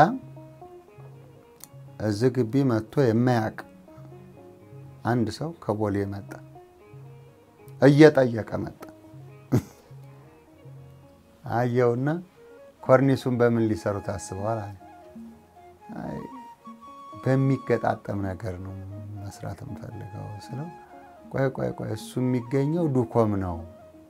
እዚህ ግቢ መጥቶ የማያውቅ አንድ ሰው ከቦሌ መጣ፣ እየጠየቀ መጣ። አየውና ኮርኒሱን በምን ሊሰሩ ታስበዋል? አለ በሚገጣጠም ነገር ነው መስራት የምፈልገው ስለው፣ ቆይ ቆይ ቆይ እሱ የሚገኘው ዱኮም ነው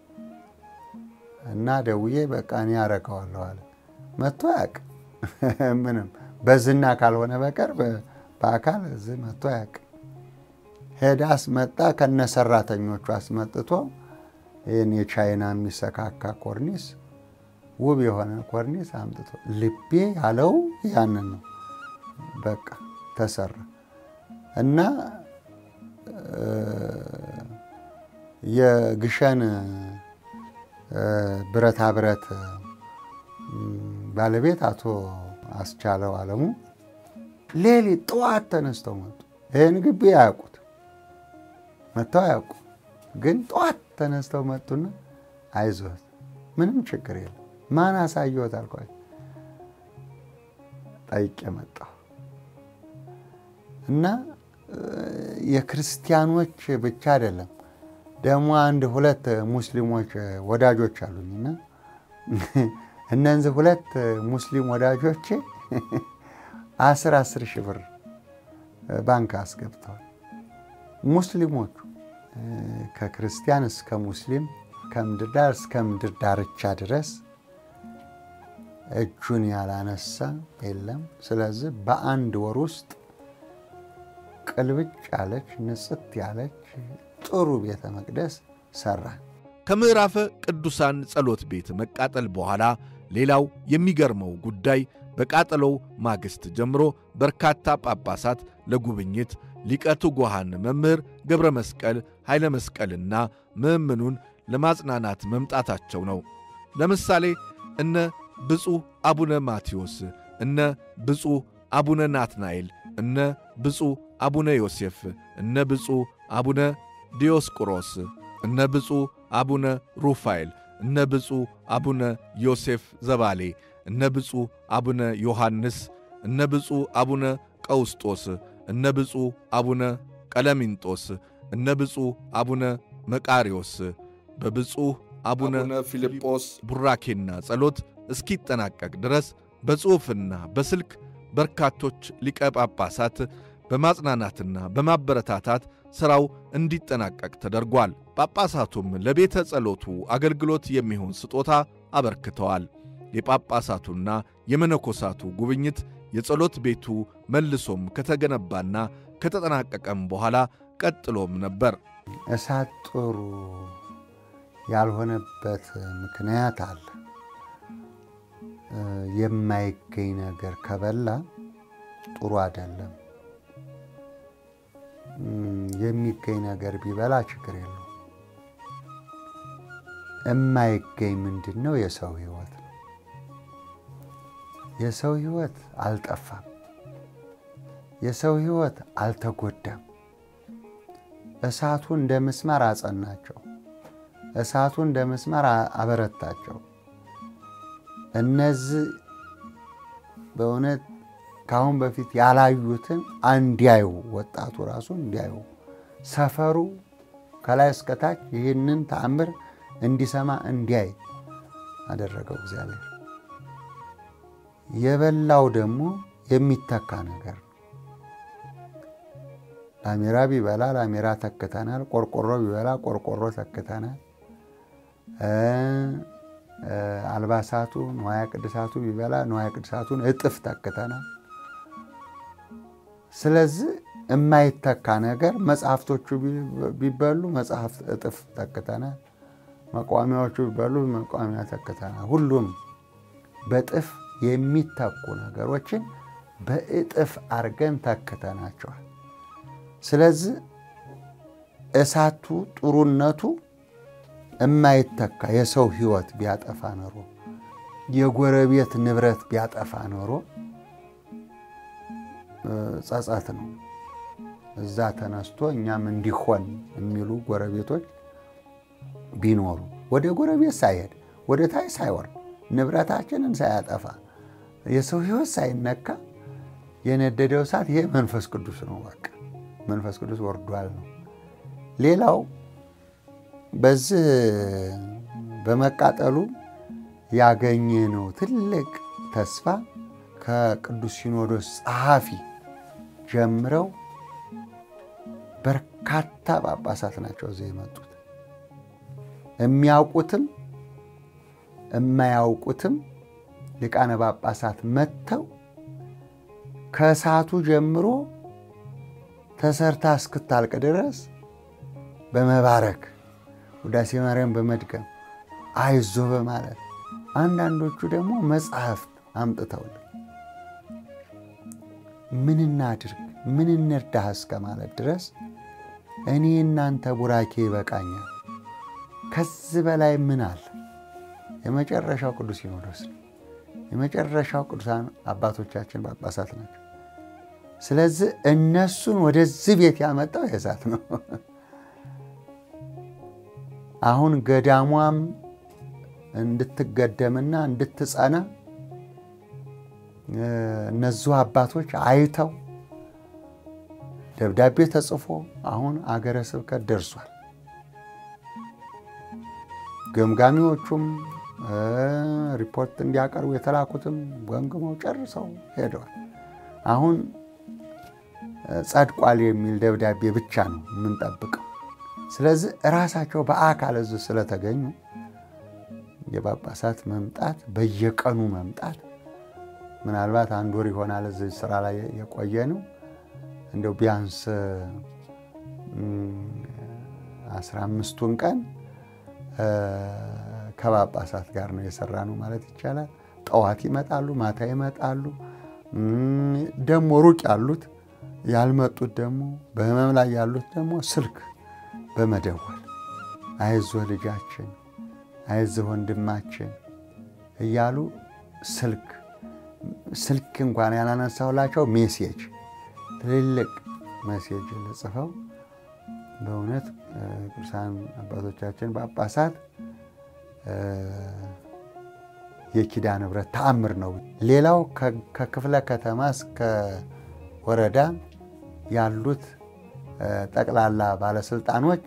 እና ደውዬ በቃ እኔ ያረገዋለሁ አለ። መጥቶ ያውቅ ምንም በዝና ካልሆነ በቀር በአካል እዚህ መጥቶ ያውቅ። ሄዳ አስመጣ፣ ከነ ሰራተኞቹ አስመጥቶ ይህን የቻይና የሚሰካካ ኮርኒስ ውብ የሆነ ኮርኒስ አምጥቶ ልቤ ያለው ያንን ነው። በቃ ተሰራ እና የግሸን ብረታ ብረት ባለቤት አቶ አስቻለው አለሙ ሌሊት ጠዋት ተነስተው መጡ። ይህን ግቢ አያውቁት መጥተው አያውቁ፣ ግን ጠዋት ተነስተው መጡና አይዞት ምንም ችግር የለም ማን አሳየዎት አልኳቸው። ጠይቄ መጣሁ እና የክርስቲያኖች ብቻ አይደለም ደግሞ አንድ ሁለት ሙስሊሞች ወዳጆች አሉኝና እነዚህ ሁለት ሙስሊም ወዳጆች አስር አስር ሺህ ብር ባንክ አስገብተዋል። ሙስሊሞቹ ከክርስቲያን እስከ ሙስሊም ከምድር ዳር እስከ ምድር ዳርቻ ድረስ እጁን ያላነሳ የለም። ስለዚህ በአንድ ወር ውስጥ ቅልብጭ ያለች ንጽት ያለች ጥሩ ቤተ መቅደስ ሰራን። ከምዕራፈ ቅዱሳን ጸሎት ቤት መቃጠል በኋላ ሌላው የሚገርመው ጉዳይ በቃጠሎው ማግስት ጀምሮ በርካታ ጳጳሳት ለጉብኝት ሊቀ ትጉሃን መምህር ገብረ መስቀል ኃይለ መስቀልና ምእምኑን ለማጽናናት መምጣታቸው ነው። ለምሳሌ እነ ብፁዕ አቡነ ማቴዎስ፣ እነ ብፁዕ አቡነ ናትናኤል፣ እነ ብፁዕ አቡነ ዮሴፍ፣ እነ ብፁዕ አቡነ ዲዮስቆሮስ፣ እነ ብፁዕ አቡነ ሩፋኤል፣ እነ ብፁዕ አቡነ ዮሴፍ ዘባሌ፣ እነ ብፁዕ አቡነ ዮሐንስ፣ እነ ብፁዕ አቡነ ቀውስጦስ፣ እነ ብፁዕ አቡነ ቀለሚንጦስ፣ እነ ብፁዕ አቡነ መቃሪዎስ በብፁዕ አቡነ ፊልጶስ ቡራኬና ጸሎት እስኪጠናቀቅ ድረስ በጽሑፍና በስልክ በርካቶች ሊቀ ጳጳሳት በማጽናናትና በማበረታታት ሥራው እንዲጠናቀቅ ተደርጓል። ጳጳሳቱም ለቤተ ጸሎቱ አገልግሎት የሚሆን ስጦታ አበርክተዋል። የጳጳሳቱና የመነኮሳቱ ጉብኝት የጸሎት ቤቱ መልሶም ከተገነባና ከተጠናቀቀም በኋላ ቀጥሎም ነበር። እሳት ጥሩ ያልሆነበት ምክንያት አለ። የማይገኝ ነገር ከበላ ጥሩ አይደለም። የሚገኝ ነገር ቢበላ ችግር የለው። የማይገኝ ምንድን ነው? የሰው ሕይወት ነው። የሰው ሕይወት አልጠፋም። የሰው ሕይወት አልተጎዳም። እሳቱ እንደ ምስማር አጸናቸው። እሳቱ እንደ ምስማር አበረታቸው። እነዚህ በእውነት ከአሁን በፊት ያላዩትን እንዲያዩ ወጣቱ ራሱ እንዲያዩ ሰፈሩ ከላይ እስከታች ይህንን ተአምር እንዲሰማ እንዲያይ አደረገው እግዚአብሔር። የበላው ደግሞ የሚተካ ነገር ነው። ላሜራ ቢበላ ላሜራ ተክተናል። ቆርቆሮ ቢበላ ቆርቆሮ ተክተናል። አልባሳቱ ንዋያ ቅድሳቱ ቢበላ ንዋያ ቅድሳቱን እጥፍ ተክተናል። ስለዚህ የማይተካ ነገር መጽሐፍቶቹ ቢበሉ መጽሐፍት እጥፍ ተክተናል። መቋሚያዎቹ ቢበሉ መቋሚያ ተክተናል። ሁሉም በጥፍ የሚተኩ ነገሮችን በእጥፍ አድርገን ተክተናቸዋል። ስለዚህ እሳቱ ጥሩነቱ የማይተካ የሰው ሕይወት ቢያጠፋ ኖሮ የጎረቤት ንብረት ቢያጠፋ ኖሮ ጸጸት ነው። እዛ ተነስቶ እኛም እንዲሆን የሚሉ ጎረቤቶች ቢኖሩ ወደ ጎረቤት ሳይሄድ ወደ ታች ሳይወርድ ንብረታችንን ሳያጠፋ የሰው ሕይወት ሳይነካ የነደደው እሳት ይሄ መንፈስ ቅዱስ ነው። በቃ መንፈስ ቅዱስ ወርዷል ነው። ሌላው በዚህ በመቃጠሉ ያገኘነው ትልቅ ተስፋ ከቅዱስ ሲኖዶስ ጸሐፊ ጀምረው በርካታ ጳጳሳት ናቸው እዚህ የመጡት። የሚያውቁትም የማያውቁትም ሊቃነ ጳጳሳት መጥተው ከእሳቱ ጀምሮ ተሰርታ እስክታልቅ ድረስ በመባረክ ውዳሴ ማርያም በመድገም አይዞ በማለት አንዳንዶቹ ደግሞ መጽሐፍት አምጥተውልን ምን እናድርግ ምን እንርዳህ እስከ ማለት ድረስ እኔ እናንተ ቡራኬ ይበቃኛል፣ ከዚህ በላይ ምን አለ? የመጨረሻው ቅዱስ ሲኖዶስ ነው። የመጨረሻው ቅዱሳን አባቶቻችን ጳጳሳት ናቸው። ስለዚህ እነሱን ወደዚህ ቤት ያመጣው የእሳት ነው። አሁን ገዳሟም እንድትገደምና እንድትጸና እነዚሁ አባቶች አይተው ደብዳቤ ተጽፎ አሁን አገረ ስብከት ደርሷል። ገምጋሚዎቹም ሪፖርት እንዲያቀርቡ የተላኩትም ገምግመው ጨርሰው ሄደዋል። አሁን ጸድቋል የሚል ደብዳቤ ብቻ ነው የምንጠብቀው። ስለዚህ እራሳቸው በአካል እዚህ ስለተገኙ የጳጳሳት መምጣት በየቀኑ መምጣት ምናልባት አንድ ወር ይሆናል እዚህ ስራ ላይ የቆየ ነው። እንደው ቢያንስ አስራ አምስቱን ቀን ከጳጳሳት ጋር ነው የሰራ ነው ማለት ይቻላል። ጠዋት ይመጣሉ፣ ማታ ይመጣሉ። ደግሞ ሩቅ ያሉት ያልመጡት ደግሞ በህመም ላይ ያሉት ደግሞ ስልክ በመደወል አይዞህ ልጃችን፣ አይዞህ ወንድማችን እያሉ ስልክ ስልክ እንኳን ያላነሳሁላቸው ሜሴጅ ትልልቅ ሜሴጅ ልጽፈው በእውነት ቅዱሳን አባቶቻችን ጳጳሳት የኪዳነ ምሕረት ተአምር ነው። ሌላው ከክፍለ ከተማ እስከ ወረዳ ያሉት ጠቅላላ ባለስልጣኖች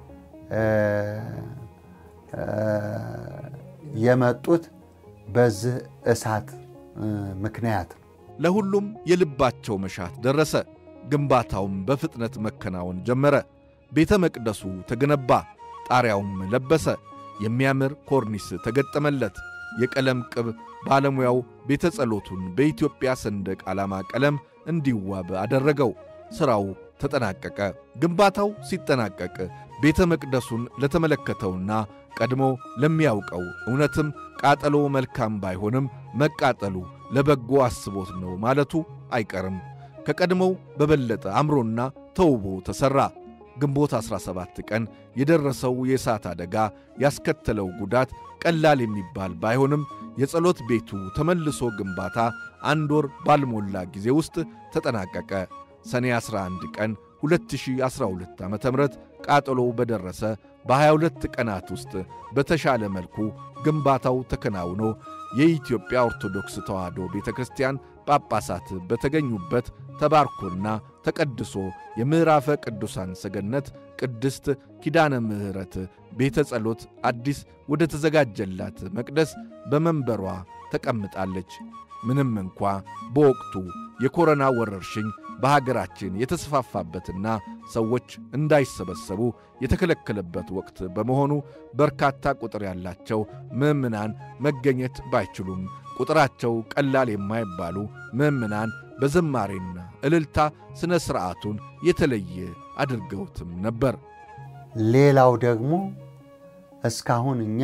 የመጡት በዚህ እሳት ምክንያት ነው። ለሁሉም የልባቸው መሻት ደረሰ። ግንባታውም በፍጥነት መከናወን ጀመረ። ቤተ መቅደሱ ተገነባ፣ ጣሪያውም ለበሰ፣ የሚያምር ኮርኒስ ተገጠመለት። የቀለም ቅብ ባለሙያው ቤተ ጸሎቱን በኢትዮጵያ ሰንደቅ ዓላማ ቀለም እንዲዋብ አደረገው። ሥራው ተጠናቀቀ። ግንባታው ሲጠናቀቅ ቤተ መቅደሱን ለተመለከተውና ቀድሞ ለሚያውቀው እውነትም ቃጠሎ መልካም ባይሆንም መቃጠሉ ለበጎ አስቦት ነው ማለቱ አይቀርም። ከቀድሞው በበለጠ አምሮና ተውቦ ተሠራ። ግንቦት 17 ቀን የደረሰው የእሳት አደጋ ያስከተለው ጉዳት ቀላል የሚባል ባይሆንም የጸሎት ቤቱ ተመልሶ ግንባታ አንድ ወር ባልሞላ ጊዜ ውስጥ ተጠናቀቀ። ሰኔ 11 ቀን 2012 ዓ ም ቃጠሎ በደረሰ በ22 ቀናት ውስጥ በተሻለ መልኩ ግንባታው ተከናውኖ የኢትዮጵያ ኦርቶዶክስ ተዋሕዶ ቤተ ክርስቲያን ጳጳሳት በተገኙበት ተባርኮና ተቀድሶ የምዕራፈ ቅዱሳን ሰገነት ቅድስት ኪዳነ ምሕረት ቤተ ጸሎት አዲስ ወደ ተዘጋጀላት መቅደስ በመንበሯ ተቀምጣለች። ምንም እንኳ በወቅቱ የኮሮና ወረርሽኝ በሀገራችን የተስፋፋበትና ሰዎች እንዳይሰበሰቡ የተከለከለበት ወቅት በመሆኑ በርካታ ቁጥር ያላቸው ምዕምናን መገኘት ባይችሉም ቁጥራቸው ቀላል የማይባሉ ምዕምናን በዝማሬና እልልታ ሥነ ሥርዓቱን የተለየ አድርገውትም ነበር። ሌላው ደግሞ እስካሁን እኛ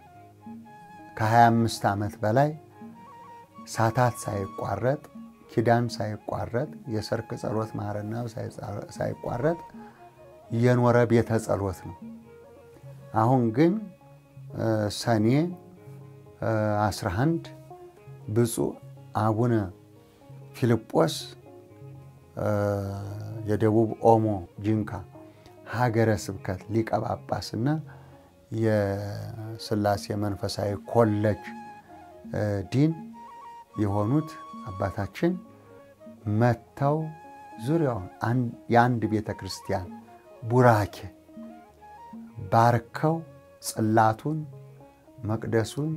ከ25 ዓመት በላይ ሳታት ሳይቋረጥ ኪዳን ሳይቋረጥ የሰርክ ጸሎት ማረና ሳይቋረጥ የኖረ ቤተ ጸሎት ነው። አሁን ግን ሰኔ 11 ብፁዕ አቡነ ፊልጶስ የደቡብ ኦሞ ጂንካ ሀገረ ስብከት ሊቀ ጳጳስና የሥላሴ መንፈሳዊ ኮሌጅ ዲን የሆኑት አባታችን መጥተው ዙሪያውን የአንድ ቤተ ክርስቲያን ቡራኬ ባርከው ጽላቱን መቅደሱን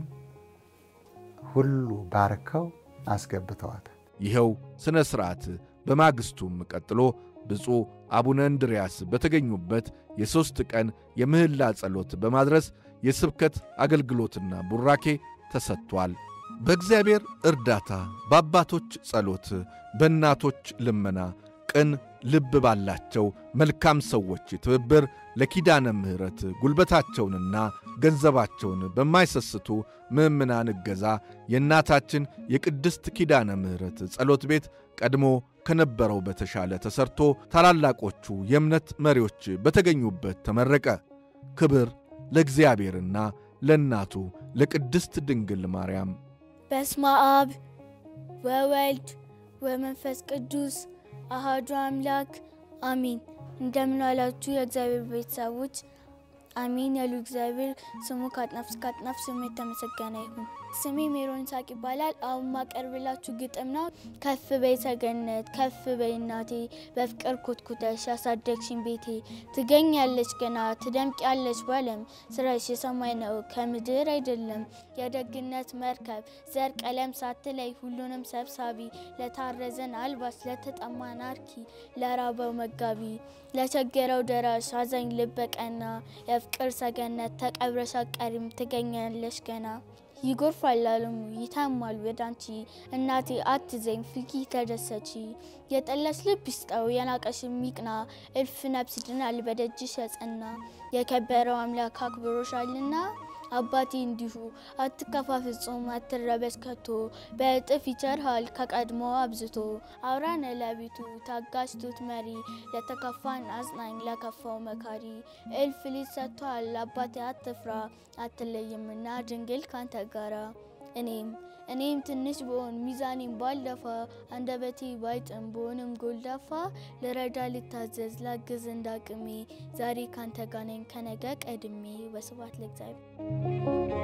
ሁሉ ባርከው አስገብተዋታል። ይኸው ሥነ ሥርዓት በማግስቱም ቀጥሎ ብፁዕ አቡነ እንድርያስ በተገኙበት የሦስት ቀን የምህላ ጸሎት በማድረስ የስብከት አገልግሎትና ቡራኬ ተሰጥቷል። በእግዚአብሔር እርዳታ፣ በአባቶች ጸሎት፣ በእናቶች ልመና፣ ቅን ልብ ባላቸው መልካም ሰዎች ትብብር ለኪዳነ ምሕረት ጉልበታቸውንና ገንዘባቸውን በማይሰስቱ ምዕምናን እገዛ የእናታችን የቅድስት ኪዳነ ምሕረት ጸሎት ቤት ቀድሞ ከነበረው በተሻለ ተሰርቶ ታላላቆቹ የእምነት መሪዎች በተገኙበት ተመረቀ። ክብር ለእግዚአብሔርና ለእናቱ ለቅድስት ድንግል ማርያም። በስመ አብ ወወልድ ወመንፈስ ቅዱስ አሃዱ አምላክ አሚን። እንደምን ዋላችሁ የእግዚአብሔር ቤተሰቦች? አሚን ያሉ እግዚአብሔር ስሙ ከአጥናፍ እስከ አጥናፍ ስሙ የተመሰገነ ይሁን። ስሜ ሜሮን ሳቅ ይባላል። አሁን ማቀርብላችሁ ግጥም ነው። ከፍ በይ ሰገነት፣ ከፍ በይ እናቴ፣ በፍቅር ኮትኩተሽ ያሳደግሽን ቤቴ። ትገኛለች ገና ትደምቂያለች ባለም፣ ስራሽ የሰማይ ነው ከምድር አይደለም። የደግነት መርከብ ዘር ቀለም ሳትለይ ሁሉንም ሰብሳቢ፣ ለታረዘን አልባስ፣ ለተጠማን አርኪ፣ ለራበው መጋቢ፣ ለቸገረው ደራሽ አዛኝ ልበቀና፣ የፍቅር ሰገነት ተቀብረሽ አትቀሪም ትገኛለሽ ገና። ይጎርፋል ዓለሙ ይታማል ወደ አንቺ እናቴ አትዘኝ ፍቂ ተደሰቺ። የጠላሽ ልብ ይስጠው የናቀሽ ሚቅና እልፍ ነፍስ ድናል በደጅሽ የጸና የከበረው አምላክ አክብሮሻልና አባቴ እንዲሁ አትከፋ ፍጹም አትረበሽ ከቶ በእጥፍ ይቸርሃል ከቀድሞ አብዝቶ አውራነ ለቤቱ ታጋሽ ቱት መሪ ለተከፋን አጽናኝ ለከፋው መካሪ እልፍ ልጅ ሰጥቷል አባቴ አትፍራ አትለይምና ድንግል ካንተ ጋራ እኔም እኔም ትንሽ ብሆን ሚዛኔም ባልደፋ አንደበቴ ባይጥም ብሆንም ጎልዳፋ ልረዳ ልታዘዝ ላግዝ እንዳቅሜ ዛሬ ካንተ ጋር ነኝ ከነገ ቀድሜ። በስብሐት ለእግዚአብሔር።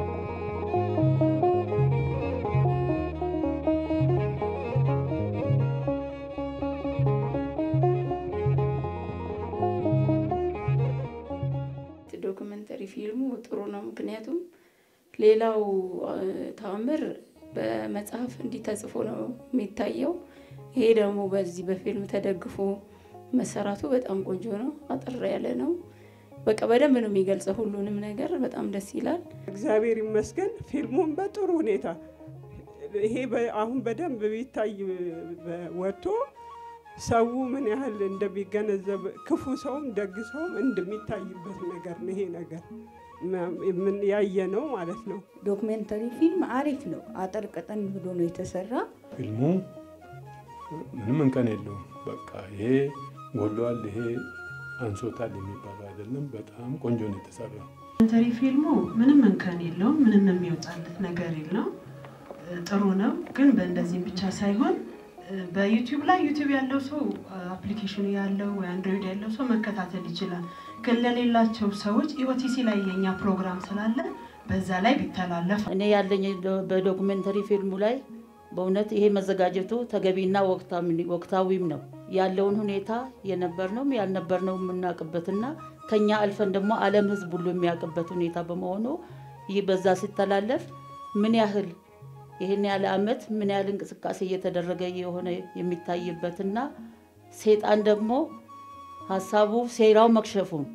ዶክመንተሪ ፊልሙ ጥሩ ነው። ምክንያቱም ሌላው ተአምር በመጽሐፍ እንዲህ ተጽፎ ነው የሚታየው። ይሄ ደግሞ በዚህ በፊልም ተደግፎ መሰራቱ በጣም ቆንጆ ነው። አጠር ያለ ነው። በቃ በደንብ ነው የሚገልጸው ሁሉንም ነገር። በጣም ደስ ይላል። እግዚአብሔር ይመስገን ፊልሙን በጥሩ ሁኔታ ይሄ አሁን በደንብ ቢታይ ወጥቶ ሰው ምን ያህል እንደሚገነዘብ ክፉ ሰውም ደግ ሰውም እንደሚታይበት ነገር ነው። ይሄ ነገር ምን ያየ ነው ማለት ነው። ዶክሜንተሪ ፊልም አሪፍ ነው። አጠር ቀጠን ብሎ ነው የተሰራ። ፊልሙ ምንም እንከን የለውም። በቃ ይሄ ጎሏል፣ ይሄ አንሶታል የሚባለው አይደለም። በጣም ቆንጆ ነው የተሰራው። ዶክሜንተሪ ፊልሙ ምንም እንከን የለውም። ምንም የሚወጣለት ነገር የለውም። ጥሩ ነው። ግን በእንደዚህም ብቻ ሳይሆን በዩቲዩብ ላይ ዩቲዩብ ያለው ሰው አፕሊኬሽኑ ያለው ወይ አንድሮይድ ያለው ሰው መከታተል ይችላል። ግን ለሌላቸው ሰዎች ኢኦቲሲ ላይ የኛ ፕሮግራም ስላለ በዛ ላይ ቢተላለፍ እኔ ያለኝ በዶኩሜንተሪ ፊልሙ ላይ በእውነት ይሄ መዘጋጀቱ ተገቢና ወቅታዊም ነው። ያለውን ሁኔታ የነበርነውም ያልነበርነው የምናውቅበትና ከኛ አልፈን ደግሞ ዓለም ሕዝብ ሁሉ የሚያውቅበት ሁኔታ በመሆኑ ይህ በዛ ሲተላለፍ ምን ያህል ይህን ያለ ዓመት ምን ያህል እንቅስቃሴ እየተደረገ የሆነ የሚታይበትና ሴጣን ደግሞ ሀሳቡ ሴራው መክሸፉን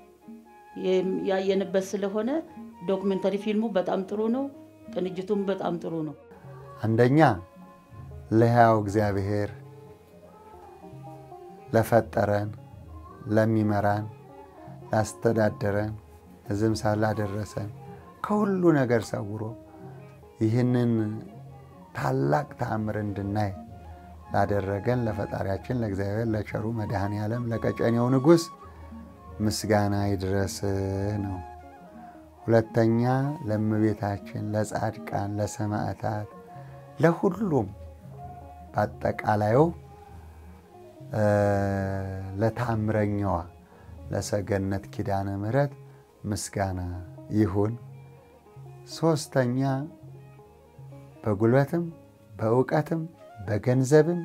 ያየንበት ስለሆነ ዶክመንተሪ ፊልሙ በጣም ጥሩ ነው። ቅንጅቱም በጣም ጥሩ ነው። አንደኛ ለሕያው እግዚአብሔር ለፈጠረን፣ ለሚመራን፣ ላስተዳደረን፣ እዝም ሳላደረሰን ከሁሉ ነገር ሰውሮ ይህንን ታላቅ ተአምር እንድናይ ላደረገን ለፈጣሪያችን ለእግዚአብሔር ለቸሩ መድኃኔ ዓለም ለቀጨኔው ንጉሥ ምስጋና ይድረስህ ነው። ሁለተኛ ለእመቤታችን፣ ለጻድቃን፣ ለሰማዕታት፣ ለሁሉም በአጠቃላዩ ለታምረኛዋ ለሰገነት ኪዳነ ምሕረት ምስጋና ይሁን። ሶስተኛ በጉልበትም በእውቀትም በገንዘብም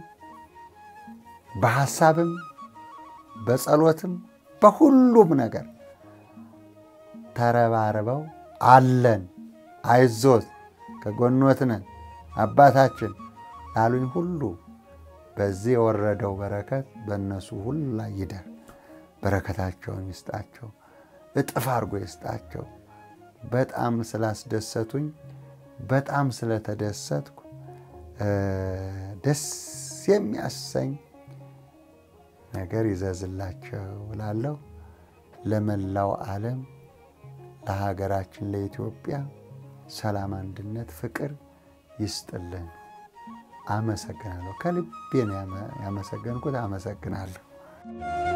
በሐሳብም በጸሎትም በሁሉም ነገር ተረባርበው አለን፣ አይዞት፣ ከጎኖት ነን፣ አባታችን ላሉኝ ሁሉ በዚህ የወረደው በረከት በእነሱ ሁሉ ላይ ይደር። በረከታቸውን ይስጣቸው፣ እጥፍ አድርጎ ይስጣቸው። በጣም ስላስደሰቱኝ፣ በጣም ስለተደሰትኩ ደስ የሚያሰኝ ነገር ይዘዝላቸው እላለሁ። ለመላው ዓለም ለሀገራችን ለኢትዮጵያ ሰላም፣ አንድነት፣ ፍቅር ይስጥልን። አመሰግናለሁ። ከልቤ ነው ያመሰገንኩት። አመሰግናለሁ።